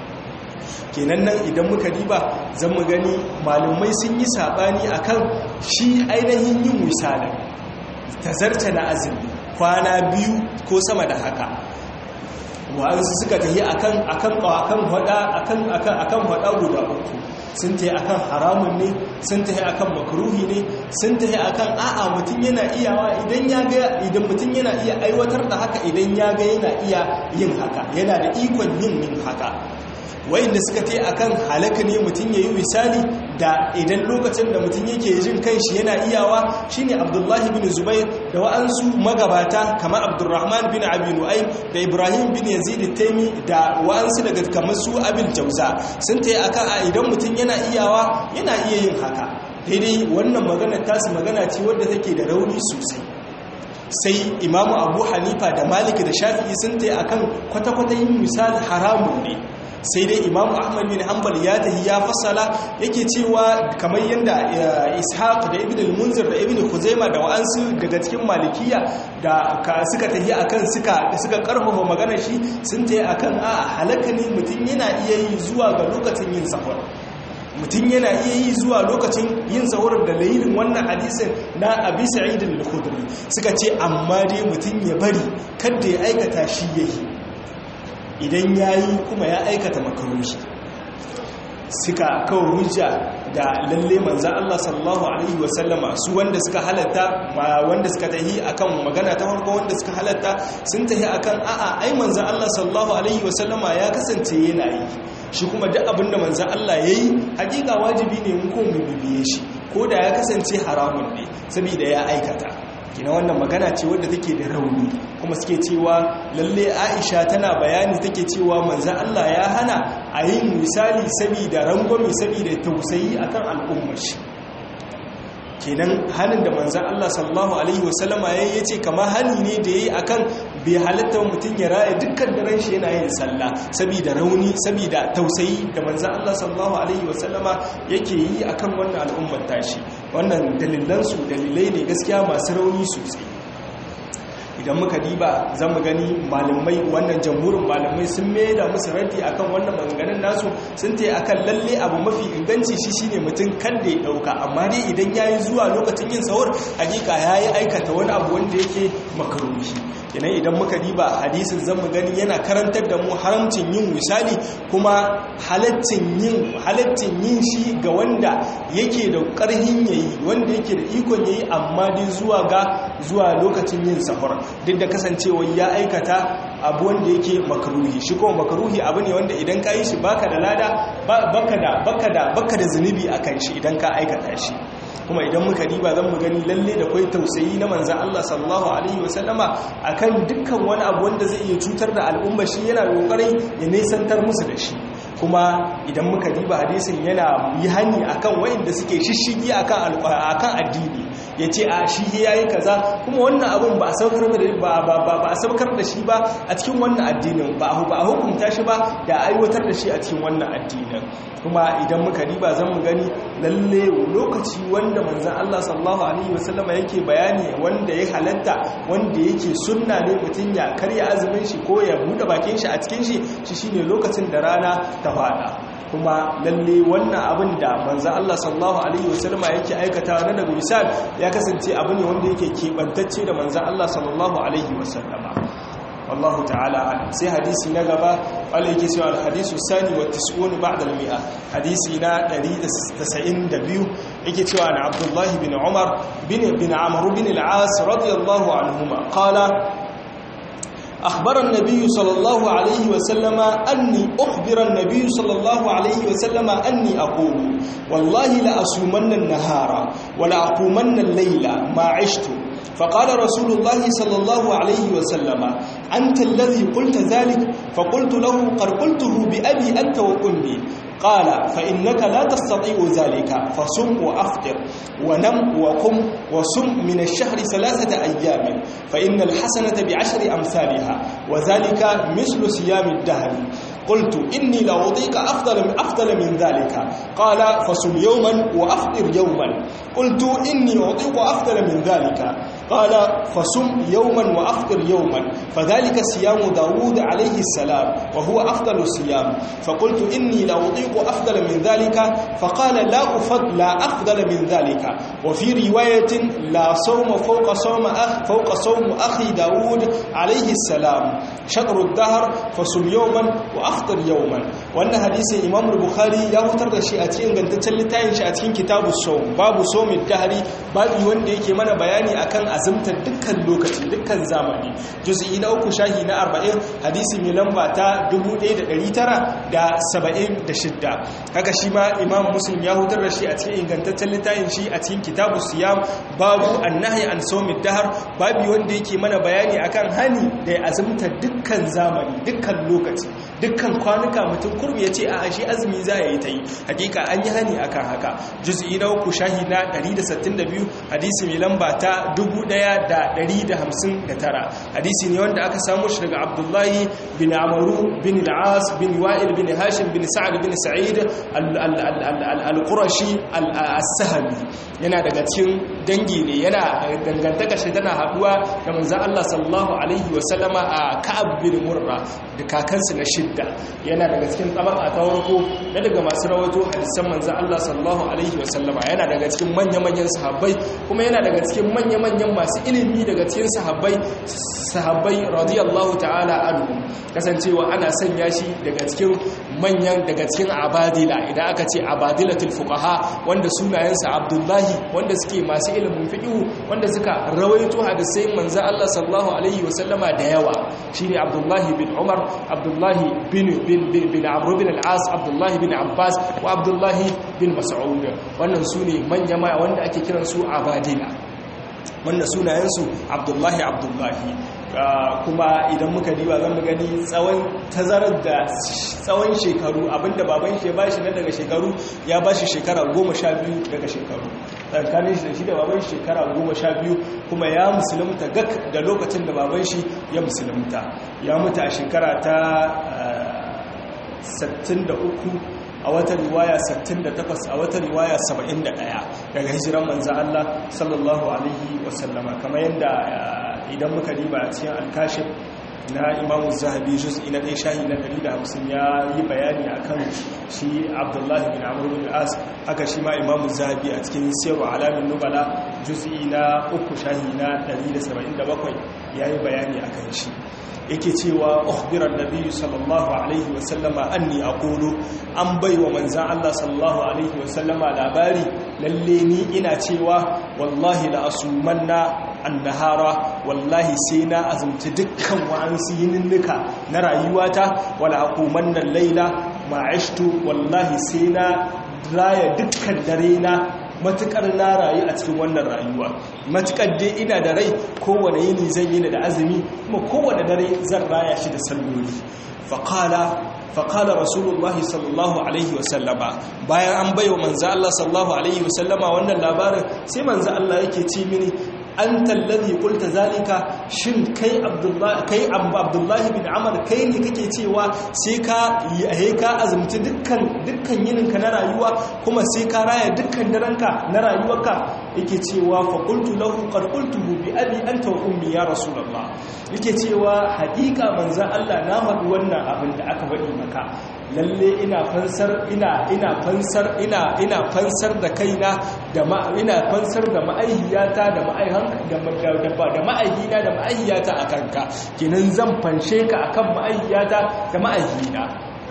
kenan nan idan muka diba zan mu gani malumai sun yi sabani akan shi ainihin yin misalin tazarta na azumi kwana biyu ko sama da haka wa'ansu suka tafi akan akan akan hada akan akan akan hada guda uku sun tafi akan haramun ne sun tafi akan makruhi ne sun tafi akan a'a mutum yana iyawa idan ya ga idan mutum yana iya aiwatar da haka idan ya ga yana iya yin haka yana da ikon yin yin haka wayanda suka tai akan halaka ne mutum yayi misali da idan lokacin da mutum yake jin kanshi yana iyawa shine Abdullahi bin Zubair da wa'ansu magabata kamar Abdurrahman bin Abi Nu'aym da Ibrahim bin Yazid al-Taymi da wa'ansu daga kamar su Abil Jauza sun tai akan a idan mutum yana iyawa yana iya yin haka daidai wannan magana tasu magana ce wadda take da rauni sosai sai imamu abu hanifa da malik da shafi'i sun tai akan kwata-kwata yin misali haramun ne sai dai imamu ahmad bin hanbal ya tahi ya fassala yake cewa kamar yadda ishaq da ibn al-munzir da ibn khuzaima da wa'ansu daga cikin malikiya da suka tahi akan suka suka karfafa magana shi sun tahi akan a halaka ne mutum yana iya yi zuwa ga lokacin yin safar mutum yana iya yi zuwa lokacin yin sahur da layilin wannan hadisin na abi sa'id al-khudri suka ce amma dai mutum ya bari kada ya aikata shi yayi idan ya yi kuma ya aikata makarushi suka kawo hujja da lalle manzan Allah sallallahu Alaihi wasallama su wanda suka halatta wanda suka tahi akan magana ta farko wanda suka halatta sun tahi akan a'a ai manzan Allah sallallahu Alaihi wasallama ya kasance yana yi shi kuma duk abinda manzan Allah ya yi hakika wajibi ne mun ko mu bibiye shi ko da ya kasance haramun ne saboda ya aikata kina wannan magana ce wadda take da rauni kuma suke cewa lalle Aisha tana bayani take cewa manzon Allah ya hana a yin misali saboda rangwame saboda tausayi akan al'ummar shi kenan halin da manzan Allah sallallahu Alaihi wasallama ya yi ce kama hali ne da ya yi a kan bai halatta mutum ya raya dukkan daren shi yana yin sallah saboda rauni saboda tausayi da manzan Allah sallallahu Alaihi wasallama yake yi a kan wannan al'ummar tashi wannan dalilansu dalilai ne gaskiya masu rauni sosai idan muka diba za mu gani malamai wannan jamhurin malamai sun da musu raddi akan wannan maganganun nasu sun ta akan lalle abu mafi inganci shi shine mutum kan da ya dauka amma dai idan yayi zuwa lokacin yin sahur hakika yayi aikata wani abu wanda yake makaruhi kenan idan muka diba hadisin zan mu gani yana karantar da mu haramcin yin misali kuma halaccin yin halaccin yin shi ga wanda yake da karhin yayi wanda yake da ikon yayi amma dai zuwa ga zuwa lokacin yin sahur duk da kasancewa ya aikata abu wanda yake makaruhi shi kuma makaruhi abu ne wanda idan ka yi shi baka da lada baka da baka da baka da zunubi akan shi idan ka aikata shi kuma idan muka diba zan mu gani lalle da kwai tausayi na manzan Allah sallallahu alaihi wasallama akan dukkan wani abu wanda zai iya cutar da al'umma shi yana kokarin ya nesantar musu da shi kuma idan muka diba hadisin yana yi hani akan wayanda suke shishigi akan akan addini yace a shi yayi kaza kuma wannan abun ba a saukar da ba ba ba a saukar da shi ba a cikin wannan addinin ba a ba a hukunta shi ba da aiwatar da shi a cikin wannan addinin kuma idan muka diba zan mu gani lalle lokaci wanda manzon Allah sallallahu alaihi wasallama yake bayani wanda ya halatta wanda yake sunna ne mutun ya karya azumin shi ko ya bude bakin shi a cikin shi shi shine lokacin da rana ta fada kuma lalle wannan abin da manzan Allah sallallahu Alaihi wasallama yake aikata na daga misal ya kasance abu ne wanda yake keɓantacce da manzan Allah sallallahu Alaihi wasallama wallahu ta'ala sai hadisi na gaba wanda yake cewa alhadisu sani wa tis'uni ba'da al-mi'a hadisi na 192 yake cewa na Abdullahi bin Umar bin bin Amr bin al-As radiyallahu anhuma qala أخبر النبي صلى الله عليه وسلم أني أخبر النبي صلى الله عليه وسلم أني أقول والله لأصومن النهار ولا أقومن الليل ما عشت فقال رسول الله صلى الله عليه وسلم أنت الذي قلت ذلك فقلت له قد قلته بأبي أنت وأمي قال فإنك لا تستطيع ذلك فصم وأفطر ونم وقم وصم من الشهر ثلاثة أيام فإن الحسنة بعشر أمثالها وذلك مثل صيام الدهر قلت إني لأعطيك أفضل من أفضل من ذلك قال فصم يوما وأفطر يوما قلت إني أعطيك أفضل من ذلك قال فصم يوما وأفطر يوما فذلك صيام داود عليه السلام وهو أفضل الصيام فقلت إني لأعطيك أفضل من ذلك فقال لا أفضل لا أفضل من ذلك وفي رواية لا صوم فوق صوم أخ فوق صوم أخي داود عليه السلام شطر الدهر فصم يوما وأفطر يوما وأن حديث إمام البخاري يا هتر da shi a cikin gantaccen littafin shi a cikin kitabu sawm babu sawmin dahri babu wanda yake mana bayani akan azumtar dukkan lokaci dukkan zamani juz'i na uku shahi na 40 hadisi mai lamba ta 1976 haka shi ma imam muslim ya hutar da shi a cikin ingantaccen littafin shi a cikin kitabu siyam babu annahi an sawmin dahr babu wanda yake mana bayani akan hani da azumtar dukkan zamani dukkan lokaci dukkan kwanuka mutum kurmi yace a shi azumi za ya yi ta yi hakika an yi hani akan haka juz'i na uku shahi na 162 hadisi mai lamba ta 1159 hadisi ne wanda aka samu shi daga abdullahi bin amaru bin al'as bin wa'il bin hashim bin sa'ad bin sa'id al-qurashi al-sahami yana daga cikin dangi ne yana dangantaka shi tana haduwa da manzon Allah sallallahu alaihi wa sallama a Ka'ab bin Murra da kakansu na shidda yana daga cikin tabaka ta farko da daga masu rawaito hadisan manzon Allah sallallahu alaihi wa sallama yana daga cikin manya-manyan sahabbai kuma yana daga cikin manya-manyan masu ilimi daga cikin sahabbai sahabbai radiyallahu ta'ala anhu kasancewa ana sanya shi daga cikin manyan daga cikin abadila idan aka ce abadilatul fuqaha wanda sunayensa abdullahi wanda suke masu ilimin fiqh wanda suka rawaito hadisai manzo Allah sallallahu alaihi wasallama da yawa shine abdullahi bin umar abdullahi bin bin bin amr bin al-as abdullahi bin abbas wa abdullahi bin mas'ud wannan sune manya wanda ake kiransu abadila wanda sunayensu abdullahi abdullahi kuma idan muka diba zan mu gani tsawon tazarar da tsawon shekaru abinda baban shi ya bashi na daga shekaru ya bashi shekara goma sha biyu daga shekaru tsakanin shi da shi da baban shi shekara goma sha biyu kuma ya musulunta gak da lokacin da baban shi ya musulunta ya mutu a shekara ta 63 a wata riwaya 68 a wata riwaya 71 daga hijiran manzan Allah sallallahu alaihi wasallama kamar yadda idan muka riba a cikin alkashif na imamu zahabi juz'i na ɗaya shahi na 150 ya yi bayani a kan shi abdullahi bin amur bin as haka shi ma imamu zahabi a cikin siyarwa alamin nubala juz'i na uku shahi na 177 ya yi bayani a kan shi yake cewa ukhbiran nabiyyu sallallahu alaihi wasallama anni aqulu an baiwa manzan Allah sallallahu alaihi wasallama labari lalle ni ina cewa wallahi la asumanna annahara wallahi sai na azumci dukkan wa'ansu yininnika na rayuwata wala aqumanna laila ma'ashtu wallahi sai na raya dukkan dare na matukar na rayu a cikin wannan rayuwa matukar dai ina da rai kowane yini zan yi da azumi kuma kowane dare zan raya shi da salloli faqala faqala rasulullahi sallallahu alaihi wasallama bayan an baiwa manzo Allah sallallahu alaihi wasallama wannan labarin sai manzo Allah yake ce mini anta alladhi qulta zalika shin kai abdullahi kai abdullahi bin amr kai ne kake cewa sai ka yi ka azumci dukkan dukkan yininka na rayuwa kuma sai ka raya dukkan daranka na rayuwarka yake cewa fa qultu lahu qad qultuhu bi abi anta wa ummi ya rasulullah yake cewa haƙiƙa manzon Allah na faɗi wannan abin da aka faɗi maka lalle ina fansar ina ina fansar ina ina fansar da kaina da ma ina fansar da ma'aihiyata da ma'aihan da da ma'aihina da ma'aihiyata akanka kenan zan fanshe ka akan ma'aihiyata da ma'aihina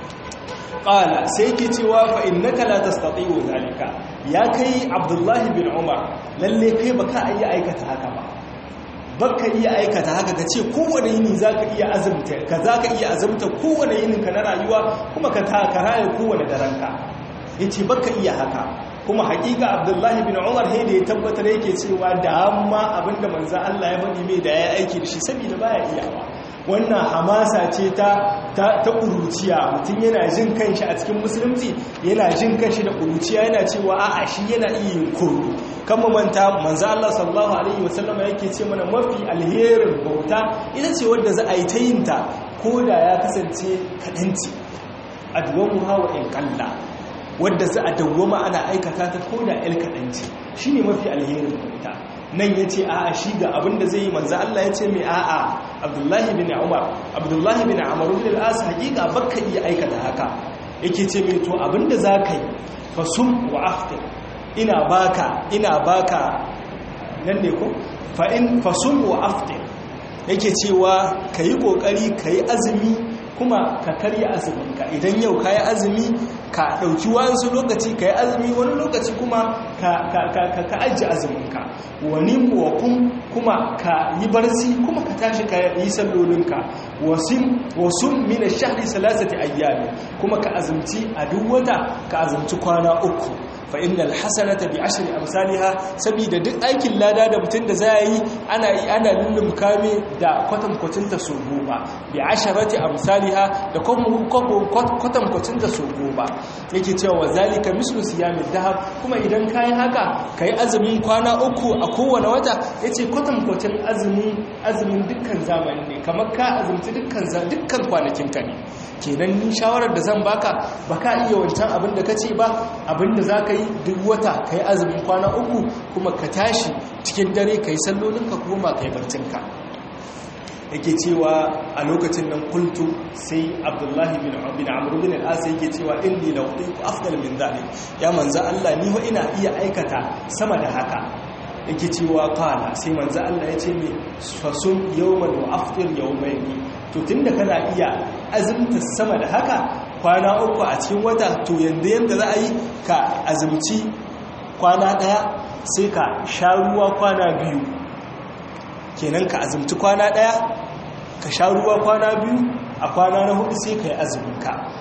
qala sai ke cewa fa innaka la tastati'u zalika ya kai abdullahi bin umar lalle kai baka iya aikata haka ba baka iya aikata haka ka ce kowane yini za ka iya azumta ka za ka iya azumta kowane yininka na rayuwa kuma ka takara ya kowane daranka ya ce baka iya haka kuma hakika abdullahi bin umar he da ya tabbatar yake cewa da amma abinda manza Allah ya faɗi mai da ya aiki da shi saboda baya iyawa wannan hamasa ce ta ta ƙuruciya mutum yana jin kanshi a cikin musulunci yana jin kanshi da ƙuruciya yana cewa a'a shi yana iya yin koro kan manta manzo Allah sallallahu alaihi wasallama yake ce mana mafi alherin bauta ita ce wanda za a yi ta yin ta ko da ya kasance kaɗanci adwamu hawa in kalla wadda za a dawwama ana aikata ta ko da el kaɗanci shine mafi alherin bauta nan ya ce a'a shi ga abinda zai yi manzo Allah ya ce mai a'a abdullahi bin umar abdullahi bin amr bin al-as hakika baka iya aikata haka yake ce mai to abinda zaka yi fasum wa aftir ina baka ina baka nan ne ko fa in fasum wa aftir yake cewa kayi kokari kayi azumi kuma ka karya azuminka idan yau kayi azumi ka ɗauki wasu lokaci ka yi azumi wani lokaci kuma ka ajiye azuminka wani wakun kuma ka yi barci kuma ka tashi ka yi sallolinka wasu mina shahri salasati ayyami kuma ka azumci a duk wata ka azumci kwana uku fa innal hasanata bi ashri amsalha saboda duk aikin lada da mutum da za yi ana yi ana lullum kame da kwatankwacin ta so goma bi asharati amsalha da kwatankwacin ta so goma yake cewa zalika mislu siyamin dahab kuma idan kayi haka kai azumin kwana uku a kowane wata yace kwatankwacin azumin azumin dukkan zamani ne kamar ka azumci dukkan dukkan kwanakin ka ne kenan ni shawarar da zan baka baka iya wancan abin da kace ba abin da zaka yi duk wata kai azumin kwana uku kuma ka tashi cikin dare kai sallolinka kuma kai barcinka yake cewa a lokacin nan kultu sai abdullahi bin bin amr bin al-as yake cewa inni la utiku afdal min dhalik ya manzo Allah ni wa ina iya aikata sama da haka yake cewa qala sai manzo Allah ya ce mi fasum yawman wa aftir yawmayn to tunda kana iya azumta sama da haka kwana uku a cikin wata to yanda yanda za a yi ka azumci kwana daya sai ka sha ruwa kwana biyu kenan ka azumci kwana ɗaya ka sha ruwa kwana biyu a kwana na hudu sai ka yi azuminka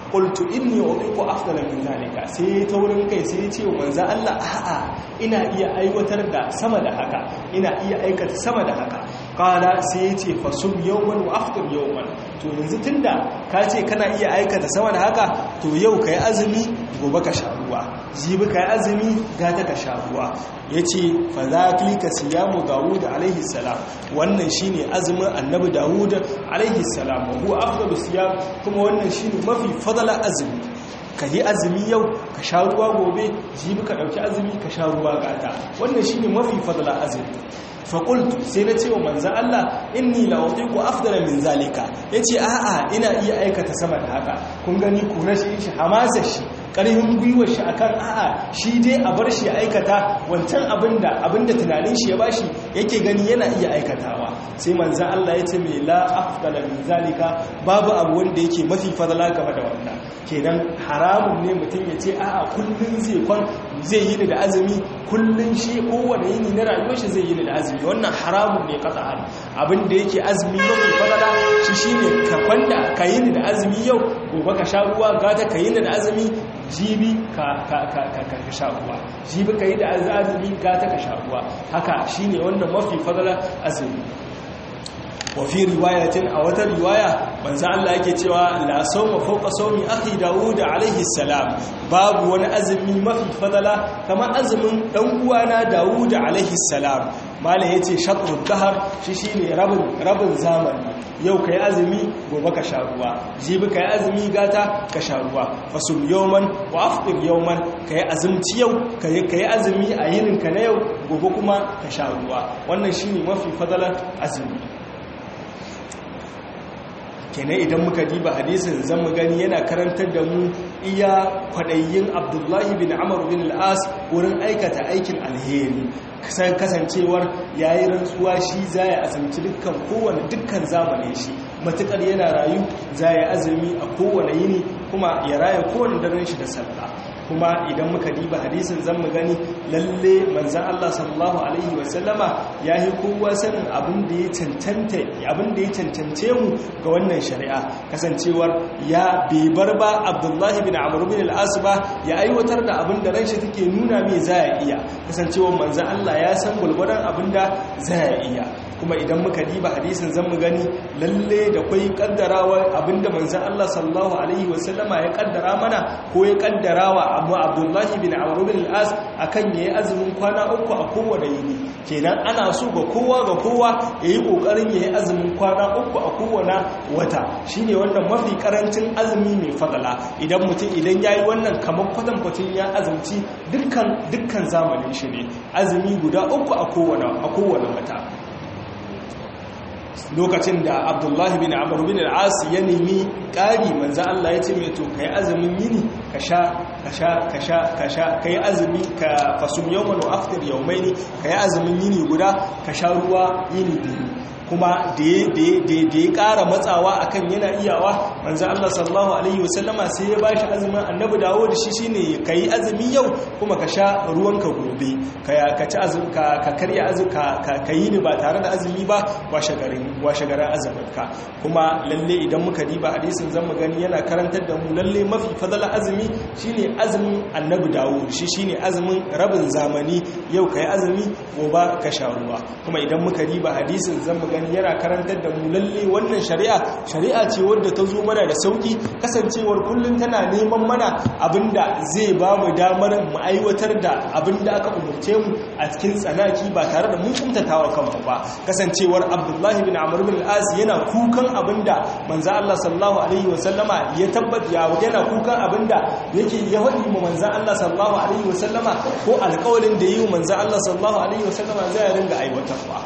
qultu inni uqiqu afdala min zalika sai ta wurin kai sai ya ce wa manzo Allah a'a ina iya aiwatar da sama da haka ina iya aikata sama da haka qala sai ya ce fasum yawman wa aftir yawman to yanzu tunda ka ce kana iya aikata sama da haka to yau kai azumi gobe ka sha ruwa jibi kai azumi gata ka sha ruwa yace fa zalika siyamu daud alaihi salam wannan shine azumin annabi daud alaihi salam wa huwa afdalu siyam kuma wannan shine mafi fadala azumi ka yi azumi yau ka sha ruwa gobe jibi ka ɗauki azumi ka sha ruwa gata wannan shi ne mafi fadala azumi faƙultu sai na ce wa manzan Allah inni la'otiku afdala min zalika ya ce a'a ina iya aikata sama da haka kun gani kuna shi shi hamasa shi ƙarfin gwiwar shi akan a'a shi dai a bar shi aikata wancan abinda abinda tunanin shi ya bashi yake gani yana iya aikatawa sai manzan Allah ya ce mai la afdala min zalika babu abu wanda yake mafi fadala game da wannan kenan haramun ne mutum ya ce a'a kullum zai kwan zai yi da azumi kullum shi kowane yini na rayuwar shi zai yi da azumi wannan haramun ne qat'an abin da yake azumi mafi fadala shi shine ka kwanda ka yi da azumi yau gobe ka sha ruwa gata ka yi da azumi jibi ka ka ka ka sha ruwa jibi ka yi da azumi gata ka sha ruwa haka shine wannan mafi fadala azumi wafi riwayatin a wata riwaya manzo Allah yake cewa la sawma fawqa sawmi akhi Dawud alaihi salam babu wani azumi mafi fadala kamar azumin dan uwana Dawud alaihi salam malai yace shatrud dahar shi shine rabin rabin zamani yau kai azumi gobe ka sha ruwa jibi kai azumi gata ka sha ruwa fasum yawman wa afṭir yawman kai azumci yau kai kai azumi a yininka na yau gobe kuma ka sha ruwa wannan shine mafi fadalar azumi kenan idan muka diba hadisin zan mu gani yana karantar da mu iya kwaɗayin abdullahi bin amur bin al'as wurin aikata aikin alheri kasancewar yayi rantsuwa shi za ya azumci dukkan kowane dukkan zamanin shi matukar yana rayu za ya azumi a kowane yini kuma ya raya kowane daren shi da sallah kuma idan muka diba hadisin zan mu gani lalle manzan Allah sallallahu alaihi wasallama ya yi kowa sanin abin da ya cancanta abin da ya cancance mu ga wannan shari'a kasancewar ya bar ba Abdullahi bin Amr bin al-As ba ya aiwatar da abin da ranshi take nuna mai za ya iya kasancewar manzan Allah ya san gulgurdan abin da za ya iya kuma idan muka diba hadisin zan mu gani lalle da kwai kaddarawa abinda manzan Allah sallallahu alaihi wasallama ya kaddara mana ko ya kaddarawa abu abdullahi bin amr bin al-as akan yayi azumin kwana uku a kowane yini kenan ana so ga kowa ga kowa yayi kokarin yayi azumin kwana uku a kowane wata shine wannan mafi karancin azumi mai fadala idan mutum idan yayi wannan kamar kwatan kwatin ya azumci dukkan dukkan zamanin shi ne azumi guda uku a kowane a kowane wata lokacin da abdullahi bin amur bin al'as ya nemi ƙari manzan Allah ya ce mai to ka yi azumin yini ka sha ka sha ka sha ka sha ka yi azumi ka fasum yawon wa aftar yaumai ne ka yi azumin yini guda ka sha ruwa yini biyu kuma da ya ƙara matsawa akan yana iyawa manzo Allah sallallahu alaihi wasallama sai ya bashi azumin annabi dawo da shi shine kai azumi yau kuma ka sha ruwanka gobe ka ci azumi ka karya azumi ka yi ni ba tare da azumi ba washe garin washe garin azumin ka kuma lalle idan muka diba hadisin zan mu gani yana karantar da mu lalle mafi fadala azumi shine azumin annabi dawo shi shine azumin rabin zamani yau kai azumi gobe ka sha ruwa kuma idan muka diba hadisin zan mu gani yana karantar da mu lalle wannan shari'a shari'a ce wadda ta zo mana da sauki kasancewar kullum tana neman mana abinda zai ba mu damar mu aiwatar da abinda aka umurce mu a cikin tsanaki ba tare da mun kumtatawa kanmu ba kasancewar abdullahi bin amr bin al yana kukan abinda manzo Allah sallallahu alaihi wasallama ya tabbata ya yana kukan abinda yake ya hadi mu manzo Allah sallallahu alaihi wasallama ko alƙawarin da yi manzo Allah sallallahu alaihi wasallama zai ringa aiwatarwa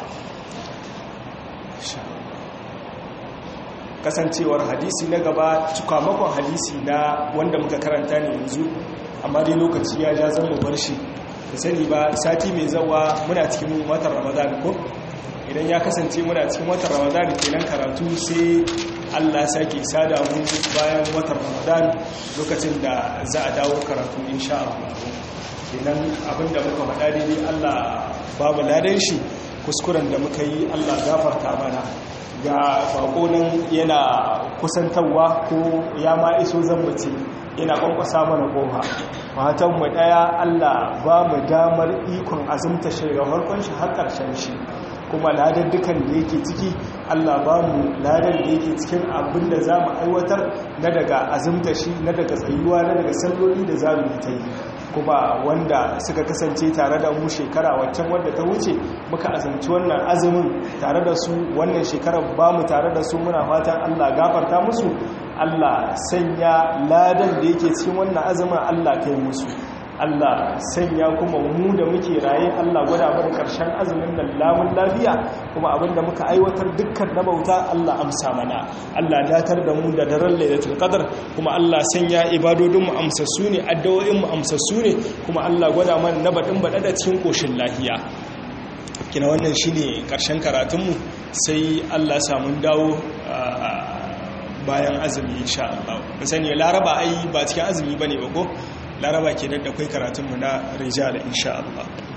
kasancewar hadisi na gaba cikamakon hadisi na wanda muka karanta ne yanzu amma dai lokaci ya ja zan mu bar shi da sani ba sati mai zawa muna cikin watan ramadan ko idan ya kasance muna cikin watan ramadan kenan karatu sai allah sake sada mu bayan watan ramadan lokacin da za a dawo karatu insha Allah kenan abinda muka faɗa daidai allah babu ladan shi kuskuren da muka yi allah gafarta mana ga bako nan yana kusantarwa ko ya ma iso zambace yana kwankwasa mana kofa fatan mu daya Allah ba mu damar ikon azumta shi daga farkon shi har karshen shi kuma ladar dukan da yake ciki Allah ba mu ladar da yake cikin abin da za mu aiwatar na daga azumta shi na daga tsayuwa na daga salloli da za mu yi ta yi kuma wanda suka kasance tare da mu shekara waccan wadda ta wuce muka azumci wannan azumin tare da su wannan shekarar ba mu tare da su muna fatan Allah gafarta musu Allah sanya ladan da yake cikin wannan azumin Allah kai musu Allah sanya kuma mu da muke raye Allah gwada mana karshen azumin nan lamun lafiya kuma abinda muka aiwatar dukkan na bauta Allah amsa mana Allah datar da mu da daren lailatul qadr kuma Allah sanya ibadodin mu amsassu ne addu'o'in mu amsassu ne kuma Allah gwada mana na badin bada da cikin koshin lafiya kina wannan shine karshen karatunmu sai Allah samu dawo bayan azumi insha Allah mun sani laraba ai ba cikin azumi bane ba ko laraba kenan da kai karatunmu na rijal insha Allah